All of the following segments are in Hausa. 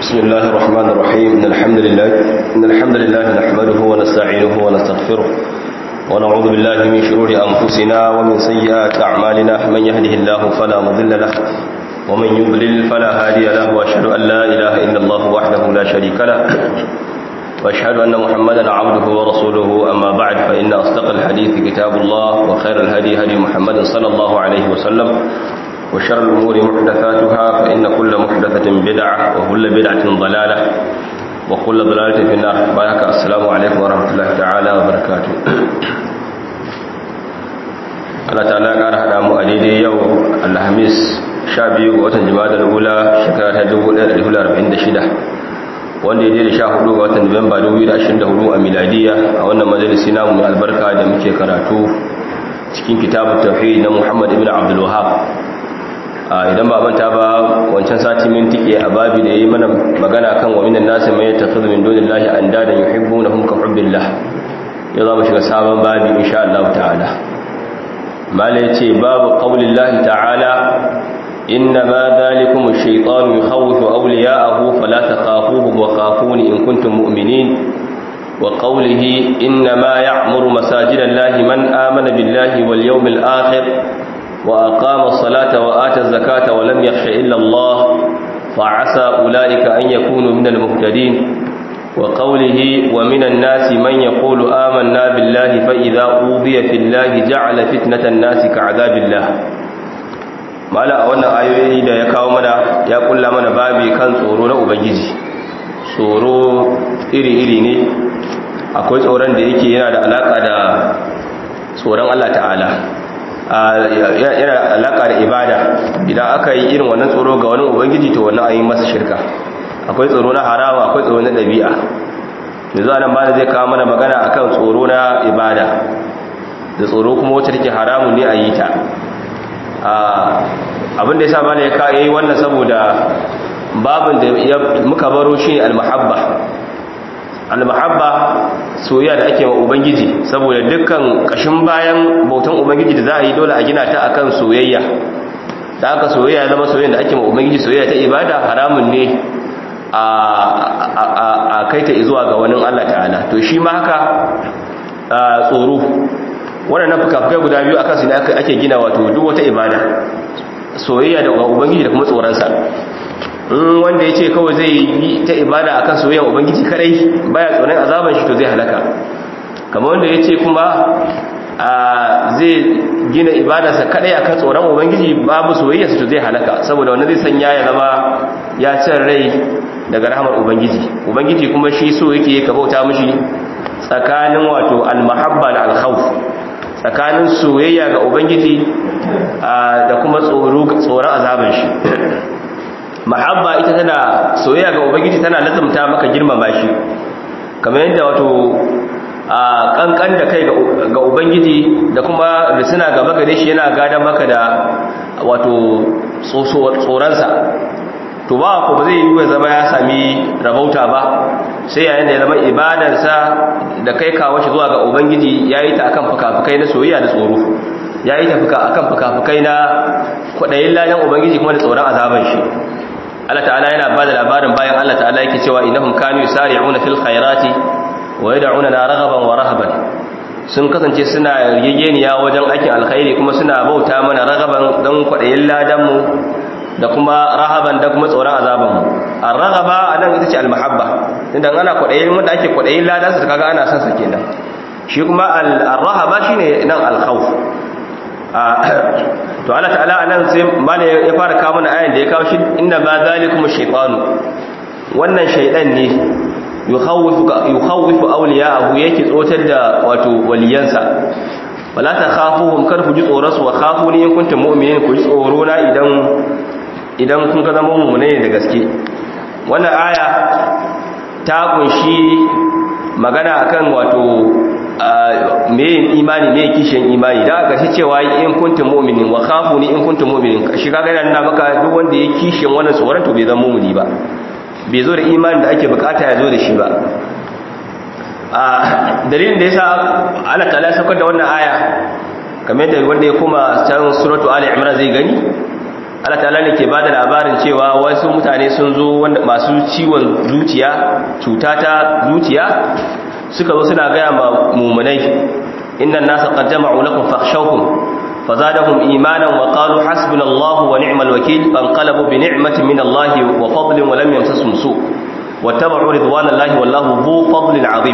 بسم الله الرحمن الرحيم إن الحمد لله إن الحمد لله نحمده ونستعينه ونستغفره ونعوذ بالله من شرور أنفسنا ومن سيئات أعمالنا من يهده الله فلا مضل له ومن يضلل فلا هادي له وأشهد أن لا إله إلا الله وحده لا شريك له وأشهد أن محمدا عبده ورسوله أما بعد فإن أصدق الحديث كتاب الله وخير الهدي هدي محمد صلى الله عليه وسلم وشر الأمور محدثاتها فإن كل محدثة بدعة وكل بدعة ضلالة وكل ضلالة في النار بارك السلام عليكم ورحمة الله تعالى وبركاته Allah ta'ala ƙara haɗa mu a daidai yau alhamis sha biyu ga watan jima'a da wula shekara ta 1446 wanda ya daidai sha hudu ga watan nuwamba 2024 a miladiya a wannan majalisi namu mai albarka da muke karatu cikin kitabun tauhid na muhammad ibn abdul wahab idan ba manta ba wancan sati min tike a babi da yayi mana magana kan wa minan nasi mai takhudhu min dunillahi andadan yuhibbunahum ka hubbillah yau za mu shiga sabon babi insha Allah ta'ala mala yace babu qaulillahi ta'ala إنما ذلكم الشيطان يخوف أولياءه فلا تخافوهم وخافوني إن كنتم مؤمنين وقوله إنما يعمر مساجد الله من آمن بالله واليوم الآخر وأقام الصلاة وآتى الزكاة ولم يخش إلا الله فعسى أولئك أن يكونوا من المهتدين وقوله ومن الناس من يقول آمنا بالله فإذا أوذي في الله جعل فتنة الناس كعذاب الله mala a wannan ayoyi da ya kawo mana ya kulla mana babi kan tsoro na ubangiji tsoro iri-iri ne akwai tsoron da yake yana da alaka da tsoron Allah ta'ala yana da alaka da ibada idan aka yi irin wannan tsoro ga wani ubangiji to wannan ayi masa shirka akwai tsoro na harama akwai tsoro na ɗabi'a yanzu anan ba zai kawo mana magana akan tsoro na ibada da tsoro kuma wacce take haramun ne a yi ta abinda ya sa mana ya kayi wannan saboda babin da muka baro shi ne almahabba almahabba soyayya da ake wa ubangiji saboda dukkan kashin bayan bautan ubangiji da za a yi dole a gina ta akan soyayya da aka soyayya zama soyayya da ake wa ubangiji soyayya ta ibada haramun ne a kai ta zuwa ga wani Allah ta'ala to shi ma haka tsoro waɗannan fuka-fukai guda biyu akan su ne ake gina wato duk wata ibada soyayya da ubangiji da kuma tsoronsa in wanda ya ce kawai zai yi ta ibada akan soyayya ubangiji kadai baya tsoron azaban shi to zai halaka kamar wanda ya ce kuma zai gina ibadarsa kadai akan tsoron ubangiji babu soyayya to zai halaka saboda wanda zai sanya ya zama ya cin rai daga rahamar ubangiji ubangiji kuma shi so yake ka bauta mishi tsakanin wato almahabba da alkhawf tsakanin soyayya ga ubangiji da kuma tsoron azaban shi mahabba ita tana soyayya ga ubangiji tana lazumta maka girmama shi kamar yadda wato kankan da kai ga ubangiji da kuma da suna gaba gare shi yana gada maka da wato tsoronsa to ba ko ba zai yi zama ya sami rabauta ba sai yayin da ya zama ibadarsa da kai kawo shi zuwa ga ubangiji ya yi ta akan fuka-fukai na soyayya da tsoro ya yi ta akan fuka-fukai na kwaɗayin ladan ubangiji kuma da tsoron azaban shi Allah ta'ala yana ba da labarin bayan Allah ta'ala yake cewa innahum kanu yusari'una fil khairati wa yad'una na raghaban wa rahaban sun kasance suna yayyeniya wajen aikin alkhairi kuma suna bauta mana ragaban don kwaɗayin ladan mu da kuma rahaban da kuma tsoron azaban mu ar-raghaba anan ita ce al-mahabba idan ana kwadayin wanda ake kwadayin ladan sa kaga ana san sa kenan shi kuma ar-rahaba shine nan al-khawf to Allah ta'ala anan sai mala ya fara kawo mana ayan da ya kawo shi inna ma zalikum shaytanu wannan shaydan ne yukhawifu yukhawifu awliya'ahu yake tsotar da wato waliyansa wala takhafuhum kar ku ji tsoron su wa khafuni in kuntum mu'minin ku ji tsoro na idan idan kun ka zama mummune ne da gaske wannan aya ta kunshi magana akan wato me imani me kishin imani da aka shi cewa in kuntum mu'minin wa khafuni in kuntum mu'minin shi kaga yana nuna maka duk wanda ya kishin wannan tsoron to bai zama mu'mini ba bai zo da imani da ake bukata ya zo da shi ba a dalilin da yasa Allah ta'ala ya saukar da wannan aya kamar yadda wanda ya kuma can suratu ali imran zai gani Allah ta'ala ne ke bada labarin cewa wasu mutane sun zo wanda masu ciwon zuciya cuta ta zuciya suka zo suna gaya ma mumunai innan nasa qad jama'u lakum fakhshawhum fazadahum imanan wa qalu hasbunallahu wa ni'mal wakeel fanqalabu bi ni'matin min Allah wa fadlin wa lam yamsasum su wattaba'u ridwanallahi wallahu dhu fadlin 'azim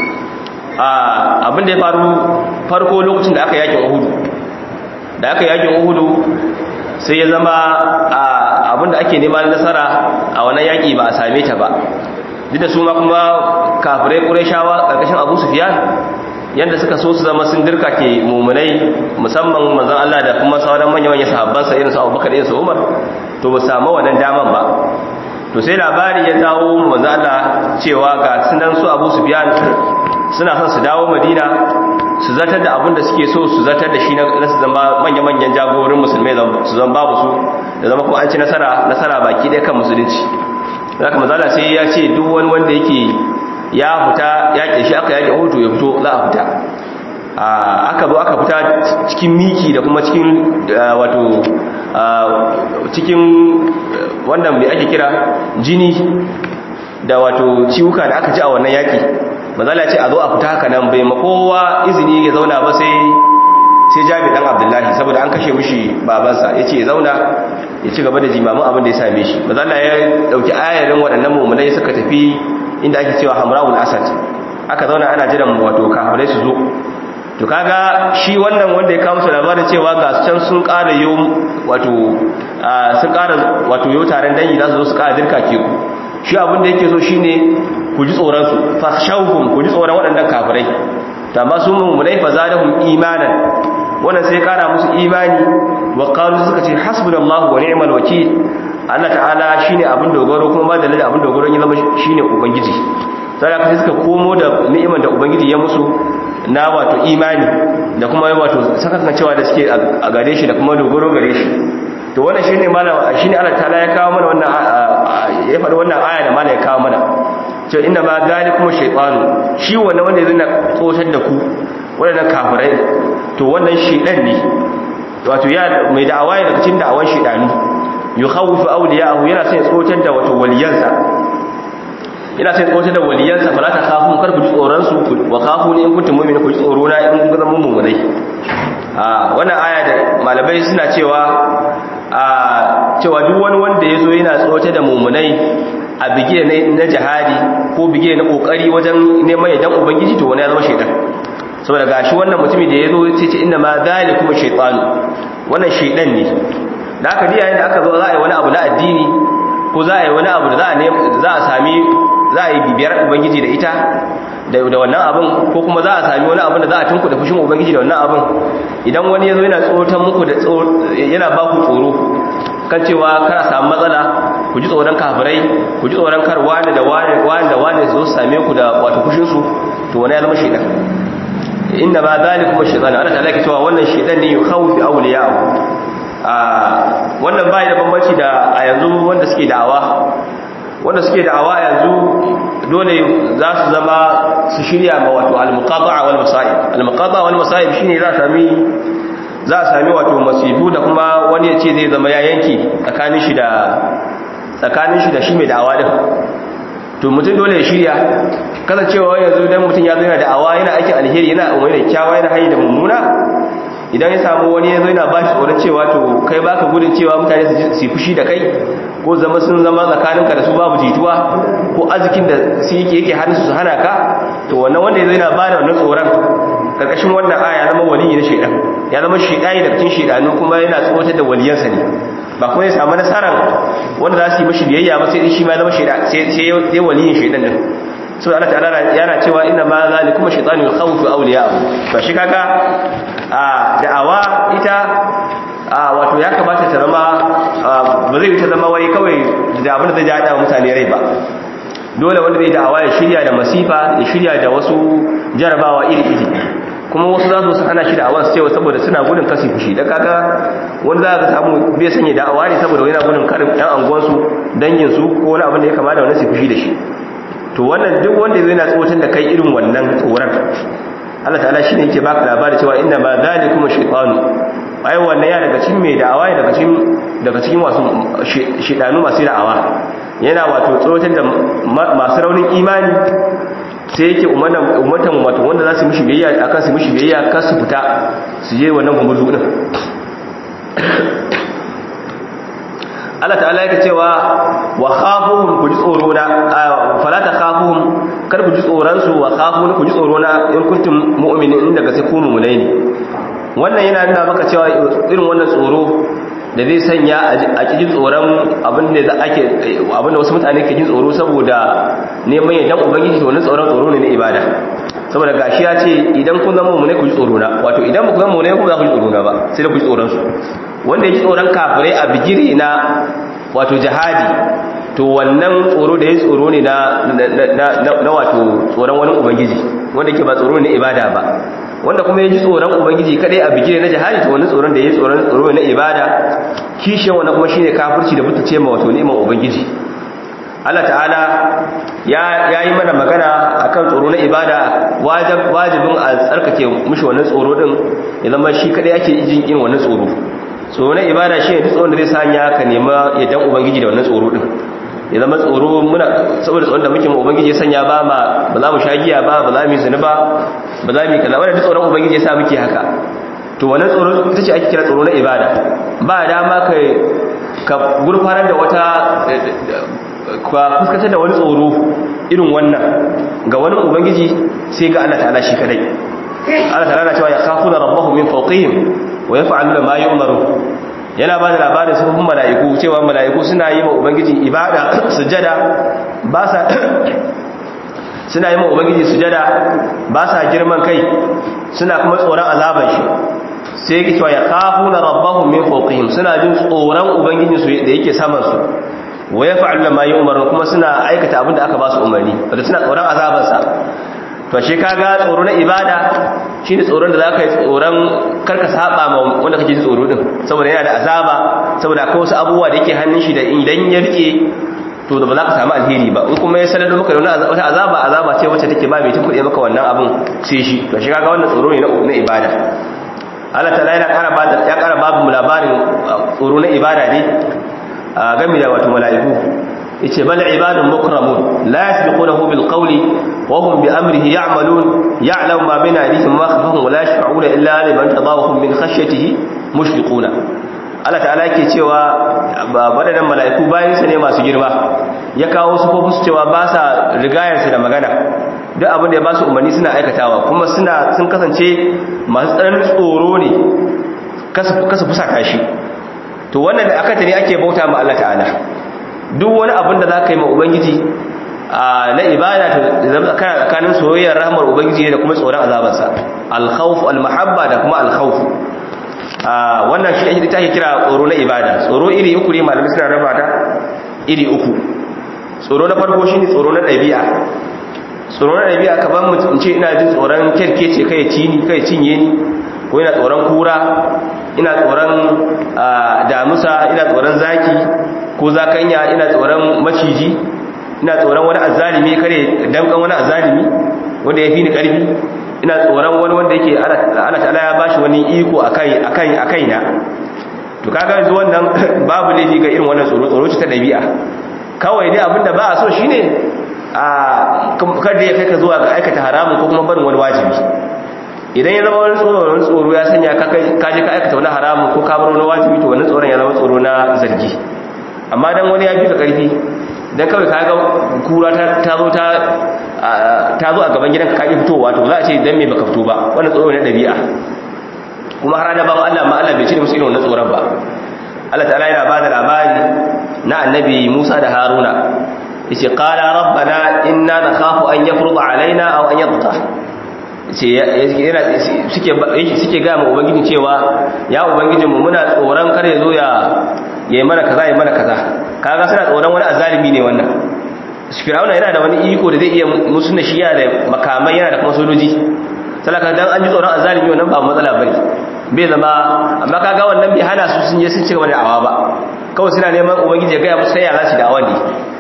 ah abin da ya faru farko lokacin da aka yakin Uhud da aka yakin Uhud sai ya zama abinda ake neman nasara a wannan yaƙi ba a same ta ba duk da su ma kuma kafirai ƙurashawa ƙarƙashin abu sufiyan yadda suka so su zama sun dirka ke mummunai musamman manzan Allah da kuma sauran manya-manya sahabbansa irin su abubakar irin su umar to ba samu wannan daman ba to sai labari ya dawo manzan Allah cewa ga sunan su abu sufiyan suna son su dawo madina su zartar da abin da suke so su zartar da shi na su zama manya-manyan jagorin musulmai su zama babu su da zama kuma an ci nasara nasara baki ɗaya kan musulunci za ka mazala sai ya ce duk wani wanda yake ya fita yaƙe shi aka yaƙe hutu ya fito za a fita aka zo aka fita cikin miki da kuma cikin wato cikin wannan mai ake kira jini da wato ciwuka da aka ji a wannan yaƙi mazala ce a zo a fita haka nan bai makowa izini ya zauna ba sai sai jami dan abdullahi saboda an kashe mishi babansa ya ce ya zauna ya ci gaba da jimamin abin da ya same shi mazala ya dauki ayarin waɗannan mummunai suka tafi inda ake cewa hamrawul asad aka zauna ana jiran wato kafirai su zo to kaga shi wannan wanda ya kawo su labarin cewa ga can sun ƙara yo wato sun ƙara wato yo taron dangi za su zo su ƙara dirka ke ku shi abin da yake so shine ku ji tsoron su fakhshawhum ku ji tsoron waɗannan kafirai to amma su mummunai fa zadahum imanan wannan sai kara musu imani wa qalu suka ce hasbunallahu wa ni'mal wakeel Allah ta'ala shine abin dogaro kuma ba da abin dogaro ya zama shine ubangiji sai aka suka komo da ni'imar da ubangiji ya musu na wato imani da kuma wato sakakan cewa da suke a gare shi da kuma dogaro gare shi to wannan shine malama shine Allah ta'ala ya kawo mana wannan ya faɗi wannan aya da malama ya kawo mana cewa inna ma zalikum shaytanu shi wannan wanda zai na tsotar da ku wannan kafirai to wannan shedan ne wato ya mai da'awa ne daga cikin da'awan shedani yukhawifu awliya'ahu yana sai tsotar da wato waliyansa yana sai tsotar da waliyansa fala ta khafu kar ku ji tsoron su wa khafu ne in kuntum mu'minin ku ji tsoro na in kun zama mu'minai a wannan aya da malamai suna cewa a cewa duk wani wanda yazo yana tsotar da mu'minai a bige na jihadi ko bige na kokari wajen neman yadan ubangiji to wani ya zama shaitan saboda gashi wannan mutumin da yazo sai ce inna ma zalikum shaytanu wannan shaitan ne da aka ji yayin da aka zo za a yi wani abu na addini ko za a yi wani abu da za a za a sami za a yi bibiyar ubangiji da ita da da wannan abin ko kuma za a sami wani abin da za a tunku da fushin ubangiji da wannan abin idan wani yazo yana tsotan muku da yana ba ku tsoro kan cewa kar a samu matsala ku ji tsoron kafirai ku ji tsoron kar wani da wani wani da wani su same ku da wato kushin su to wani ya zama shedan inna ma zalikum shaytan Allah ta'ala ke cewa wannan shedan ne yukhawfi awliya'u a wannan bai da bambanci da a yanzu wanda suke da'awa wanda suke da'awa yanzu dole za su zama su shirya ma wato al-muqata'a wal masa'ib al-muqata'a wal masa'ib shine za sami za a sami wato masifu da kuma wani ya ce zai zama ya yanki tsakanin shi da tsakanin shi da shi mai da'awa din to mutum dole ya shirya kasancewa yanzu dan mutum ya zo yana da'awa yana aikin alheri yana umarni da kyawa yana hanyar da mummuna idan ya samu wani ya zo yana ba shi tsoron cewa to kai baka gudun cewa mutane su fushi da kai ko zama sun zama tsakaninka da su babu jituwa ko arzikin da su yake yake hannun su hana ka to wannan wanda ya zo yana ba da wannan tsoron karkashin wannan aya zama waliyi na shaidan ya zama shaidani da cikin shaidanu kuma yana tsotar da waliyansa ne ba kuma ya samu nasarar wanda za su yi mashi biyayya ba sai shi ma zama shaidan sai sai waliyin shaidan din so Allah ta'ala yana cewa inna ma zalikum shaytanu yakhawfu awliya'ahu to shi kaga a da'awa ita a wato ya kamata ta zama ba zai ta zama wai kawai da abin da zai jada mutane rai ba dole wanda zai da'awa ya shirya da masifa ya shirya da wasu jarabawa iri-iri kuma wasu za su hana shi da'awa su cewa saboda suna gudun kasi fushi da kaga wanda za ka samu bai sanya da'awa ne saboda yana gudun karin ɗan anguwansu danginsu ko wani abin da ya kama da wani su fushi da shi to wannan duk wanda zai na tsotar da kai irin wannan tsoron Allah ta'ala shine yake baka labari cewa inna ma zalikum shaytanu ai wannan ya daga cikin mai da'awa daga cikin daga cikin wasu shidanu masu da'awa yana wato tsoratar da masu raunin imani sai yake umartan wato wanda za su mishi biyayya akan su mishi biyayya kar su fita su je wannan gumurzu din Allah ta'ala yake cewa wa khafuhum ku ji tsoro na fala ta khafuhum kar ku ji tsoron su wa khafun ku ji tsoro na in kuntum mu'minin inda ga sai ku mu'minai ne wannan yana nuna maka cewa irin wannan tsoro da zai sanya a cikin tsoron abin da ake abin da wasu mutane ke jin tsoro saboda neman yadda ubangiji to wannan tsoron tsoro ne na ibada saboda gashi ya ce idan kun zama mu'minai ku ji tsoro na wato idan ba ku zama mu'minai ku za ku ji tsoro na ba sai da ku ji tsoron su wanda ya ji tsoron kafirai a bigire na wato jihadi to wannan tsoro da ya tsoro ne na wato tsoron wani ubangiji wanda ke ba tsoro ne ibada ba wanda kuma ya ji tsoron ubangiji kadai a bigire na jihadi to wani tsoron da ya tsoron tsoro na ibada kishin wannan kuma shine kafirci da mutunce ma wato neman ubangiji Allah ta'ala ya yi mana magana akan tsoro na ibada wajibin a tsarkake mushi wannan tsoro din ya zama shi kadai ake jin irin wannan tsoro tsoro na ibada shi ne duk tsoron da zai sanya ka nema yadda ubangiji da wannan tsoro din ya zama tsoro muna saboda tsoron da muke ma ubangiji ya sanya ba ma ba za mu sha giya ba ba za mu yi zina ba ba za mu yi kaza wannan duk tsoron ubangiji ya sa muke haka to wannan tsoro ita ce ake kira tsoro na ibada ba dama ka ka gurfanar da wata ka fuskantar da wani tsoro irin wannan ga wani ubangiji sai ga Allah ta'ala shi kadai Allah ta'ala na cewa ya khafuna rabbahum min fawqihim wa yaf'aluna ma yu'maru yana ba da labarin sufin mala'iku cewa mala'iku suna yi ma ubangiji ibada sujada ba sa suna yi ma ubangiji sujada ba sa girman kai suna kuma tsoron azaban shi sai yake cewa ya kafuna rabbahum min fawqihim suna jin tsoron ubangiji su da yake saman su wa yaf'aluna ma yu'maru kuma suna aikata abin da aka ba su umarni wanda suna tsoron azabansa to shi kaga tsoro na ibada shine tsoron da zaka yi tsoron karka saba ma wanda kake tsoro din saboda yana da azaba saboda akwai wasu abubuwa da yake hannun shi da idan ya rike to da ba za ka samu alheri ba in kuma ya sanar da maka da wata azaba azaba ce wacce take ba mai tunkuɗe maka wannan abin sai shi to shi kaga wannan tsoro ne na ibada Allah ta'ala yana ƙara ba ya ƙara babu mu labarin tsoro na ibada ne game da wato mala'iku yace bal ibadun mukramun la yasbiqunahu bil qawli wa hum bi amrihi ya'malun ya'lamu ma bayna aydihim wa khalfahum wa la yashfa'una illa liman tadawahum min khashyatihi mushfiquna Allah ta'ala yake cewa wadannan mala'iku bayan sa ne masu girma ya kawo su ko su cewa ba sa rigayar su da magana duk abin da ya ba su umarni suna aikatawa kuma suna sun kasance masu tsananin tsoro ne kasa fusata shi to wannan da aka tare ake bauta ma Allah ta'ala duk wani abin da za ka yi ma ubangiji na ibada ta zama tsakanin soyayyar rahmar ubangiji da kuma tsoron azabarsa alkhawf almahabba da kuma alkhawf wannan shi ake take kira tsoro na ibada tsoro iri uku ne malamai suna raba ta iri uku tsoro na farko shine tsoro na ɗabi'a tsoro na ɗabi'a ka ban mutum ce ina jin tsoron kerkece kai ci ni kai cinye ni ko ina tsoron kura ina tsoron damusa ina tsoron zaki ko zakanya ina tsoron maciji ina tsoron wani azalimi kare damkan wani azalimi wanda ya fi ni karfi ina tsoron wani wanda yake ana ta'ala ya bashi wani iko akai akai akai na to kaga yanzu wannan babu laifi ga irin wannan tsoro tsoro ce ta dabi'a kawai dai abinda ba a so shine a kada ya kai ka zuwa ga aikata haramun ko kuma barin wani wajibi idan ya zama wani tsoro wani tsoro ya sanya ka je ka aikata wani haramun ko ka bar wani wajibi to wannan tsoron ya zama tsoro na zargi amma dan wani ya fi ka karfi dan kawai ka ga kura ta zo ta ta zo a gaban gidanka ka ki fitowa to za a ce dan me baka fito ba wannan tsoro ne dabi'a kuma har da ba Allah ma Allah bai cire musu irin wannan tsoron ba Allah ta'ala yana bada labari na annabi Musa da Haruna yace qala rabbana inna nakhafu an yafruḍa alaina aw an yatgha suke gaya ma ubangijin cewa ya ubangijinmu muna tsoron kar ya zo ya yi mana kaza ya mana kaza kaga suna tsoron wani azalimi ne wannan fir'auna yana da wani iko da zai iya musu na shiya da makamai yana da kuma sojoji salaka dan an ji tsoron azalimi wannan ba matsala bane bai zama amma kaga wannan bai hana su sun je sun ci gaba da awa ba kawai suna neman ubangiji ya gaya musu sai ya za su da awan ne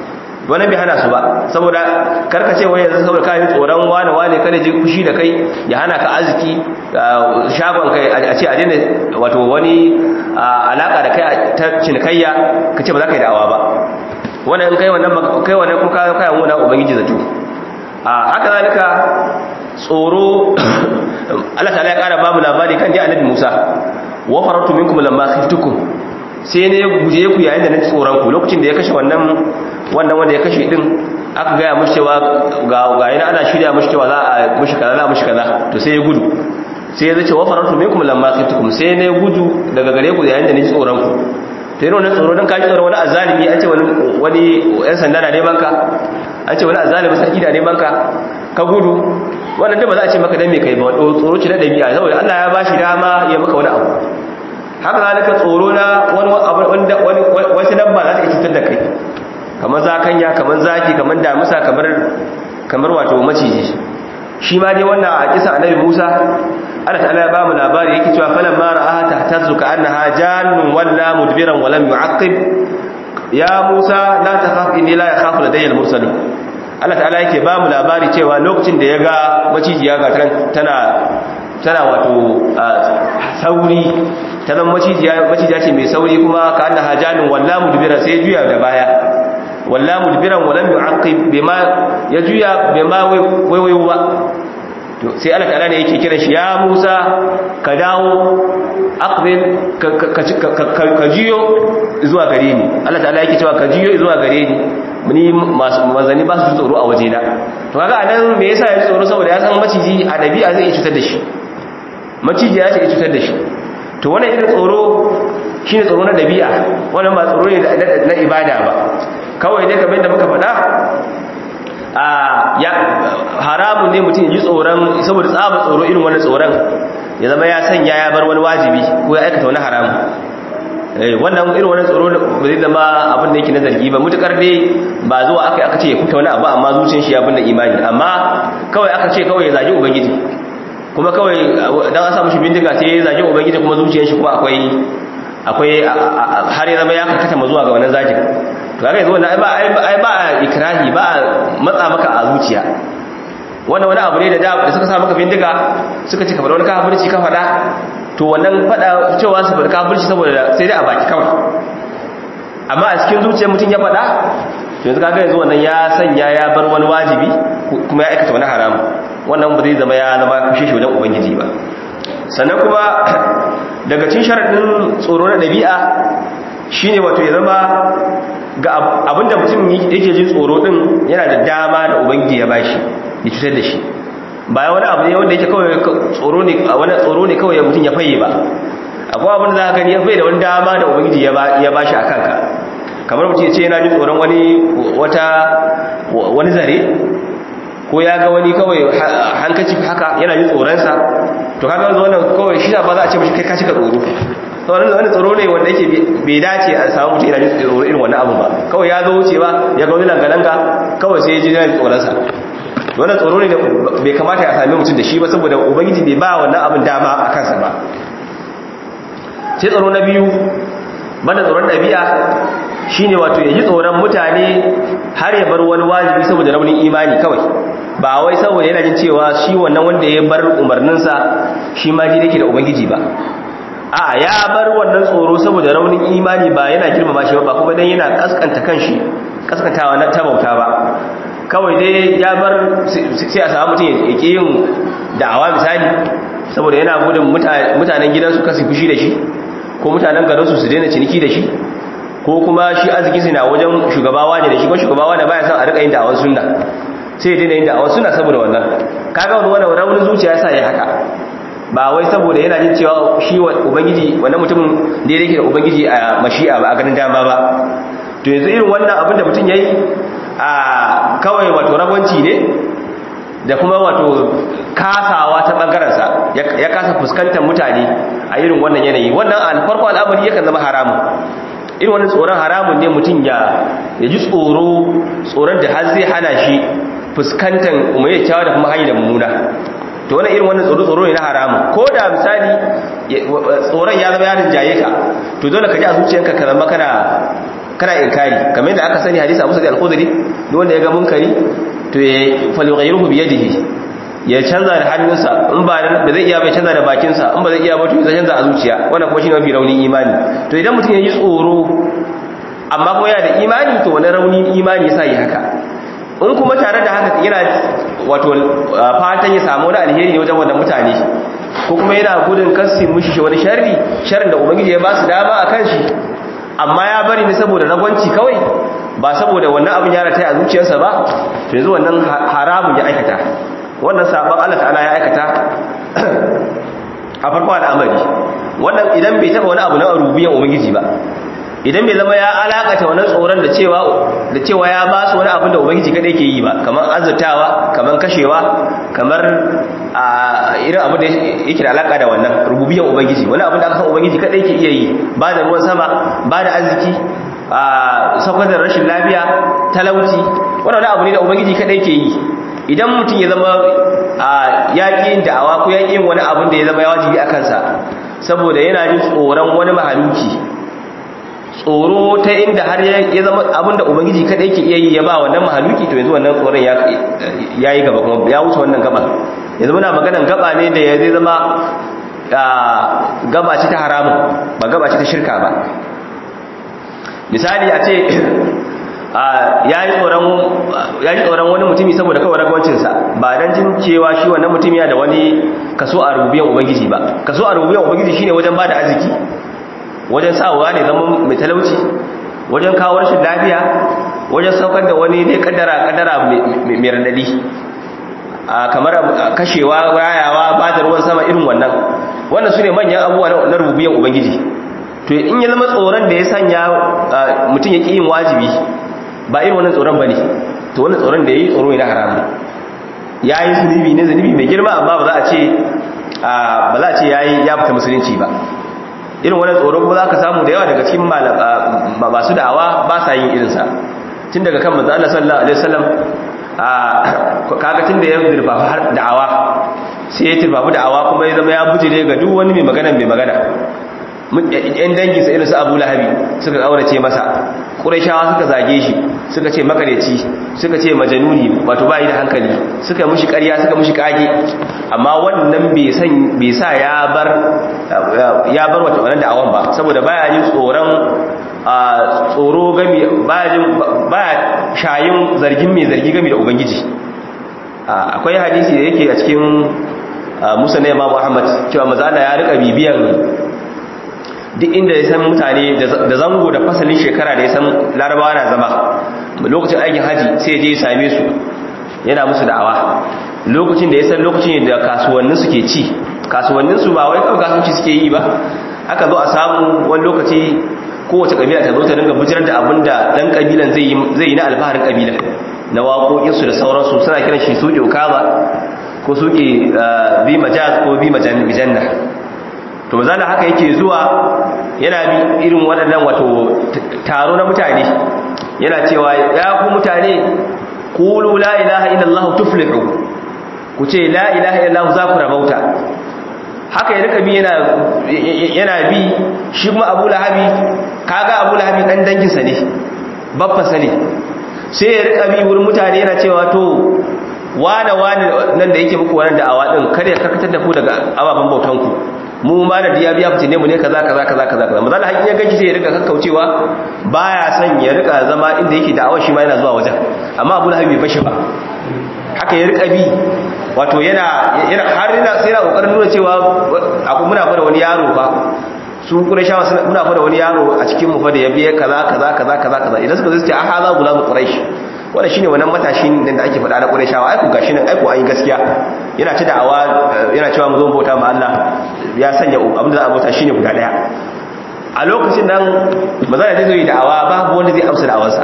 wannan bai hana su ba saboda karka ce wai yanzu saboda kai tsoron wani wani kada ji kushi da kai ya hana ka arziki shagon kai a ce a daina wato wani alaka da kai ta cinikayya ka ce ba za ka yi da'awa ba wannan in kai wannan kai wannan kuma ka kai mu na ubangiji zato a haka zalika tsoro Allah ta'ala ya kara babu labari kan dai annabi Musa wa faratu minkum lamma khiftukum sai ne guje ku yayin da na tsoron ku lokacin da ya kashe wannan wannan wanda ya kashe din aka gaya mushi cewa ga ga yana ana shirya mushi cewa za a mushi kaza za mushi kaza to sai ya gudu sai ya zace wa faratu minkum lamma khiftukum sai ne gudu daga gare ku yayin da ni tsoron ku to yana wannan tsoro dan kaji tsoron wani azalimi an ce wani wani yan sanda na neman ka an ce wani azalimi sarki da neman ka ka gudu wannan da ba za a ce maka dan me kai ba tsoro ce na dabi'a saboda Allah ya bashi dama ya maka wani abu haka zalika tsoro na wani wanda wani wasu dabba za ta iya cutar da kai kamar zakanya kamar zaki kamar damisa kamar kamar wato maciji shi ma dai wannan a kisan annabi Musa Allah ta'ala ya ba mu labari yake cewa falamma ra'aha tahtazu ka'annaha jannun walla mudbiran wa lam yu'aqib ya Musa la takhaf inni la yakhafu ladayya al-mursalun Allah ta'ala yake ba mu labari cewa lokacin da ya ga macijiya ga tana tana wato sauri ta zama macijiya macijiya ce mai sauri kuma ka annaha jannun walla mudbiran sai juya da baya walla mudbiran wa lam yu'aqib bima ya juya bima waiwayo ba to sai Allah ta'ala ne yake kiran shi ya Musa ka dawo aqbil ka jiyo zuwa gare ni Allah ta'ala yake cewa ka jiyo zuwa gare ni ni masu manzani ba su tsoro a waje na to kaga anan me yasa ya tsoro saboda ya san maciji a dabi'a zai iya cutar da shi maciji ya ce ya cutar da shi to wannan irin tsoro shine tsoro na dabi'a wannan ba tsoro ne na ibada ba kawai dai kamar da muka faɗa ya haramun ne mutum ji tsoron saboda tsaba tsoro irin wani tsoron ya zama ya sanya ya bar wani wajibi ko ya aikata wani haramun wannan irin wani tsoro ba zai zama abin da yake na zargi ba mutukar dai ba zuwa aka aka ce ya kuta wani abu amma zuciyar shi abin da imani amma kawai aka ce kawai ya zagi ubangiji kuma kawai dan an samu shi bindiga sai ya zagi ubangiji kuma zuciyar shi kuma akwai akwai har ya zama ya karkata zuwa ga wannan zagin to kaga yanzu wannan ai ba ikrahi ba matsa maka a zuciya wannan wani abu ne da da suka sa maka bindiga suka ce kamar wani kafirci ka faɗa to wannan faɗa cewa su faɗa kafirci saboda sai dai a baki kawai amma a cikin zuciyar mutum ya faɗa to yanzu kaga yanzu wannan ya sanya ya bar wani wajibi kuma ya aikata wani haramu wannan ba zai zama ya zama kushe shi wajen ubangiji ba sannan kuma daga cin sharaɗin tsoro na ɗabi'a shine wato ya zama ga abinda mutum yake jin tsoro din yana da dama da ubangiji ya bashi ya cutar da shi ba wani abu ne wanda yake kawai tsoro ne wani tsoro ne kawai mutum ya faye ba akwai abin da za ka gani ya faye da wani dama da ubangiji ya bashi a kanka kamar mutum ya ce yana jin tsoron wani wata wani zare ko ya ga wani kawai hankaci haka yana jin tsoronsa to kaga wannan kawai shi ba za a ce mashi kai ka cika tsoro sauran wani tsoro ne wanda yake bai dace a samu mutum yana jin tsoro irin wannan abu ba kawai ya zo wuce ba ya ga wani langa-langa kawai sai ya ji yana tsoronsa wannan tsoro ne da bai kamata ya sami mutum da shi ba saboda ubangiji bai ba wannan abin dama a kansa ba sai tsoro na biyu banda tsoron ɗabi'a shine wato ya ji tsoron mutane har ya bar wani wajibi saboda raunin imani kawai ba wai saboda yana jin cewa shi wannan wanda ya bar umarninsa shi ma ji yake da ubangiji ba a ya bar wannan tsoro saboda raunin imani ba yana girmama shi ba kuma dan yana kaskanta kanshi kaskantawa na tabauta ba kawai dai ya bar sai a samu mutum ya ke yin da'awa misali saboda yana gudun mutanen gidansu kasu fushi da shi ko mutanen garinsu su daina ciniki da shi ko kuma shi arziki na wajen shugabawa ne da shi ko shugabawa ne baya son a rika yin da'awar sunna sai ya daina yin da'awar sunna saboda wannan kaga wani wannan raunin zuciya yasa ya haka ba wai saboda yana jin cewa shi ubangiji wannan mutumin da yake da ubangiji a mashi'a ba a ganin dama ba to yanzu irin wannan abin da mutum yayi a kawai wato ragwanci ne da kuma wato kasawa ta bangaransa ya kasa fuskantar mutane a irin wannan yanayi wannan alfarko al'amari yakan zama haramun irin wannan tsoron haramun ne mutum ya ji tsoro tsoron da har zai hana shi fuskantar umarai kyawa da kuma hanyar mummuna to wannan irin wannan tsoro tsoro ne na haramun ko da misali tsoron ya zama yarin jaye ka to dole ka ji a zuciyanka ka zama kana kana inkari kamar yadda aka sani hadisi Abu Sa'id al-Khudri duk wanda ya ga munkari to ya falyughayyirhu bi yadihi ya canza da hannunsa in ba ba zai iya bai canza da bakinsa in ba zai iya ba to ya canza a zuciya wannan kuma shine mafi raunin imani to idan mutum ya ji tsoro amma kuma yana da imani to wani raunin imani yasa yi haka in kuma tare da haka yana wato fatan ya samu wani alheri ne wajen wannan mutane ko kuma yana gudun kasi mushi wani sharri sharrin da ubangiji ya ba su dama a kan shi amma ya bari ne saboda ragwanci kawai ba saboda wannan abin ya rata a zuciyarsa ba to yanzu wannan haramun ya aikata wannan sabon Allah ta'ala ya aikata a farko al'amari wannan idan bai taba wani abu na rubiyan ubangiji ba idan bai zama ya alakata wannan tsoron da cewa da cewa ya ba su wani abin da ubangiji kadai ke yi ba kamar azurtawa kamar kashewa kamar a irin abin da yake da alaka da wannan rububiyan ubangiji wani abin da aka san ubangiji kadai ke iya yi ba da ruwan sama ba da arziki a saukar da rashin lafiya talauci wannan abu ne da ubangiji kadai ke yi idan mutum ya zama ya ƙi yin da'awa ko ya ƙi yin wani abin da ya zama ya wajibi a kansa saboda yana jin tsoron wani mahaluki tsoro ta inda har ya zama abinda ubangiji kadai ke iya yi ya ba wannan mahaluki to yanzu wannan tsoron ya yi gaba kuma ya wuce wannan gaba yanzu muna maganan gaba ne da ya zai zama gaba ce ta haramun ba gaba ce ta shirka ba misali a ce ya yi tsoron wani mutumi saboda kawai ragwancinsa ba don jin cewa shi wannan mutumi da wani kaso a rububiyan ubangiji ba kaso a rububiyan ubangiji shine wajen ba da arziki wajen sawa ne zama mai talauci wajen kawo rashin lafiya wajen saukar da wani dai kaddara kaddara mai radadi kamar kashewa rayawa ba da ruwan sama irin wannan wannan su ne manyan abubuwa na rububiyan ubangiji to in ya zama tsoron da ya sanya mutum ya ƙi yin wajibi ba irin wannan tsoron ba ne to wannan tsoron da ya yi tsoro ne na haramu ya yi zunubi ne zunubi mai girma amma ba za a ce ba za a ce ya fita musulunci ba irin wani tsoro kuma za ka samu da yawa daga cikin masu da'awa ba sa yin irinsa tun daga kan manzo Allah sallallahu alaihi wasallam kaga tun da ya dirfafa har da'awa sai ya dirfafa da'awa kuma ya zama ya bujire ga duk wani mai magana mai magana yan dangin sa irin su Abu Lahabi suka kaurace masa Qurayshawa suka zage shi suka ce makareci suka ce majanuni wato bai da hankali suka mushi ƙarya suka mushi kage amma wannan bai san bai sa ya bar ya bar wata wannan da'awan ba saboda baya jin tsoron tsoro gami baya jin baya shayin zargin mai zargi gami da ubangiji akwai hadisi da yake a cikin Musa na Imam Muhammad cewa mazala ya rika bibiyan duk inda ya san mutane da zango da fasalin shekara da ya san larabawa na zama lokacin aikin haji sai je ya same su yana musu da'awa lokacin da ya san lokacin da kasuwannin su ke ci kasuwannin su ba wai kawai kasuwanci suke yi ba aka zo a samu wani lokaci kowace kabila ta zo ta dinga bujirar da abin da dan kabilan zai yi na alfaharin kabila na waƙoƙinsu da sauransu suna kiran shi suke ukaba ko suke bi majaz ko bi majanna to mazala haka yake zuwa yana bi irin waɗannan wato taro na mutane yana cewa ya ku mutane qulu la ilaha illallah tuflihu ku ce la ilaha illallah za ku rabauta haka ya rika bi yana yana bi shi kuma Abu Lahabi kaga Abu Lahabi dan dangin sa ne babba sa ne sai ya rika bi wurin mutane yana cewa to wane wane nan da yake muku wannan da'awa din kada ya karkatar da ku daga ababen bautan ku mu ma da diya biya fice ne mu ne kaza kaza kaza kaza kaza mazal hakin ya ganki sai ya rika kakkaucewa baya son ya rika zama inda yake da'awar shi ma yana zuwa wajen amma Abu Lahab bai bashi ba haka ya rika bi wato yana har yana sai yana kokarin nuna cewa akwai muna fara wani yaro fa su Qurayshawa muna fara wani yaro a cikin mu fa da ya biye kaza kaza kaza kaza kaza idan suka zo su ce a haza gulamu Quraysh wannan shine wannan matashin da ake faɗa na Qurayshawa ai ku gashi nan ai ku an yi gaskiya yana ta da'awa yana cewa mu zo bauta ma Allah ya sanya abin da za a bauta shine guda daya a lokacin nan mazana zai zo yi da'awa babu wanda zai amsa da'awarsa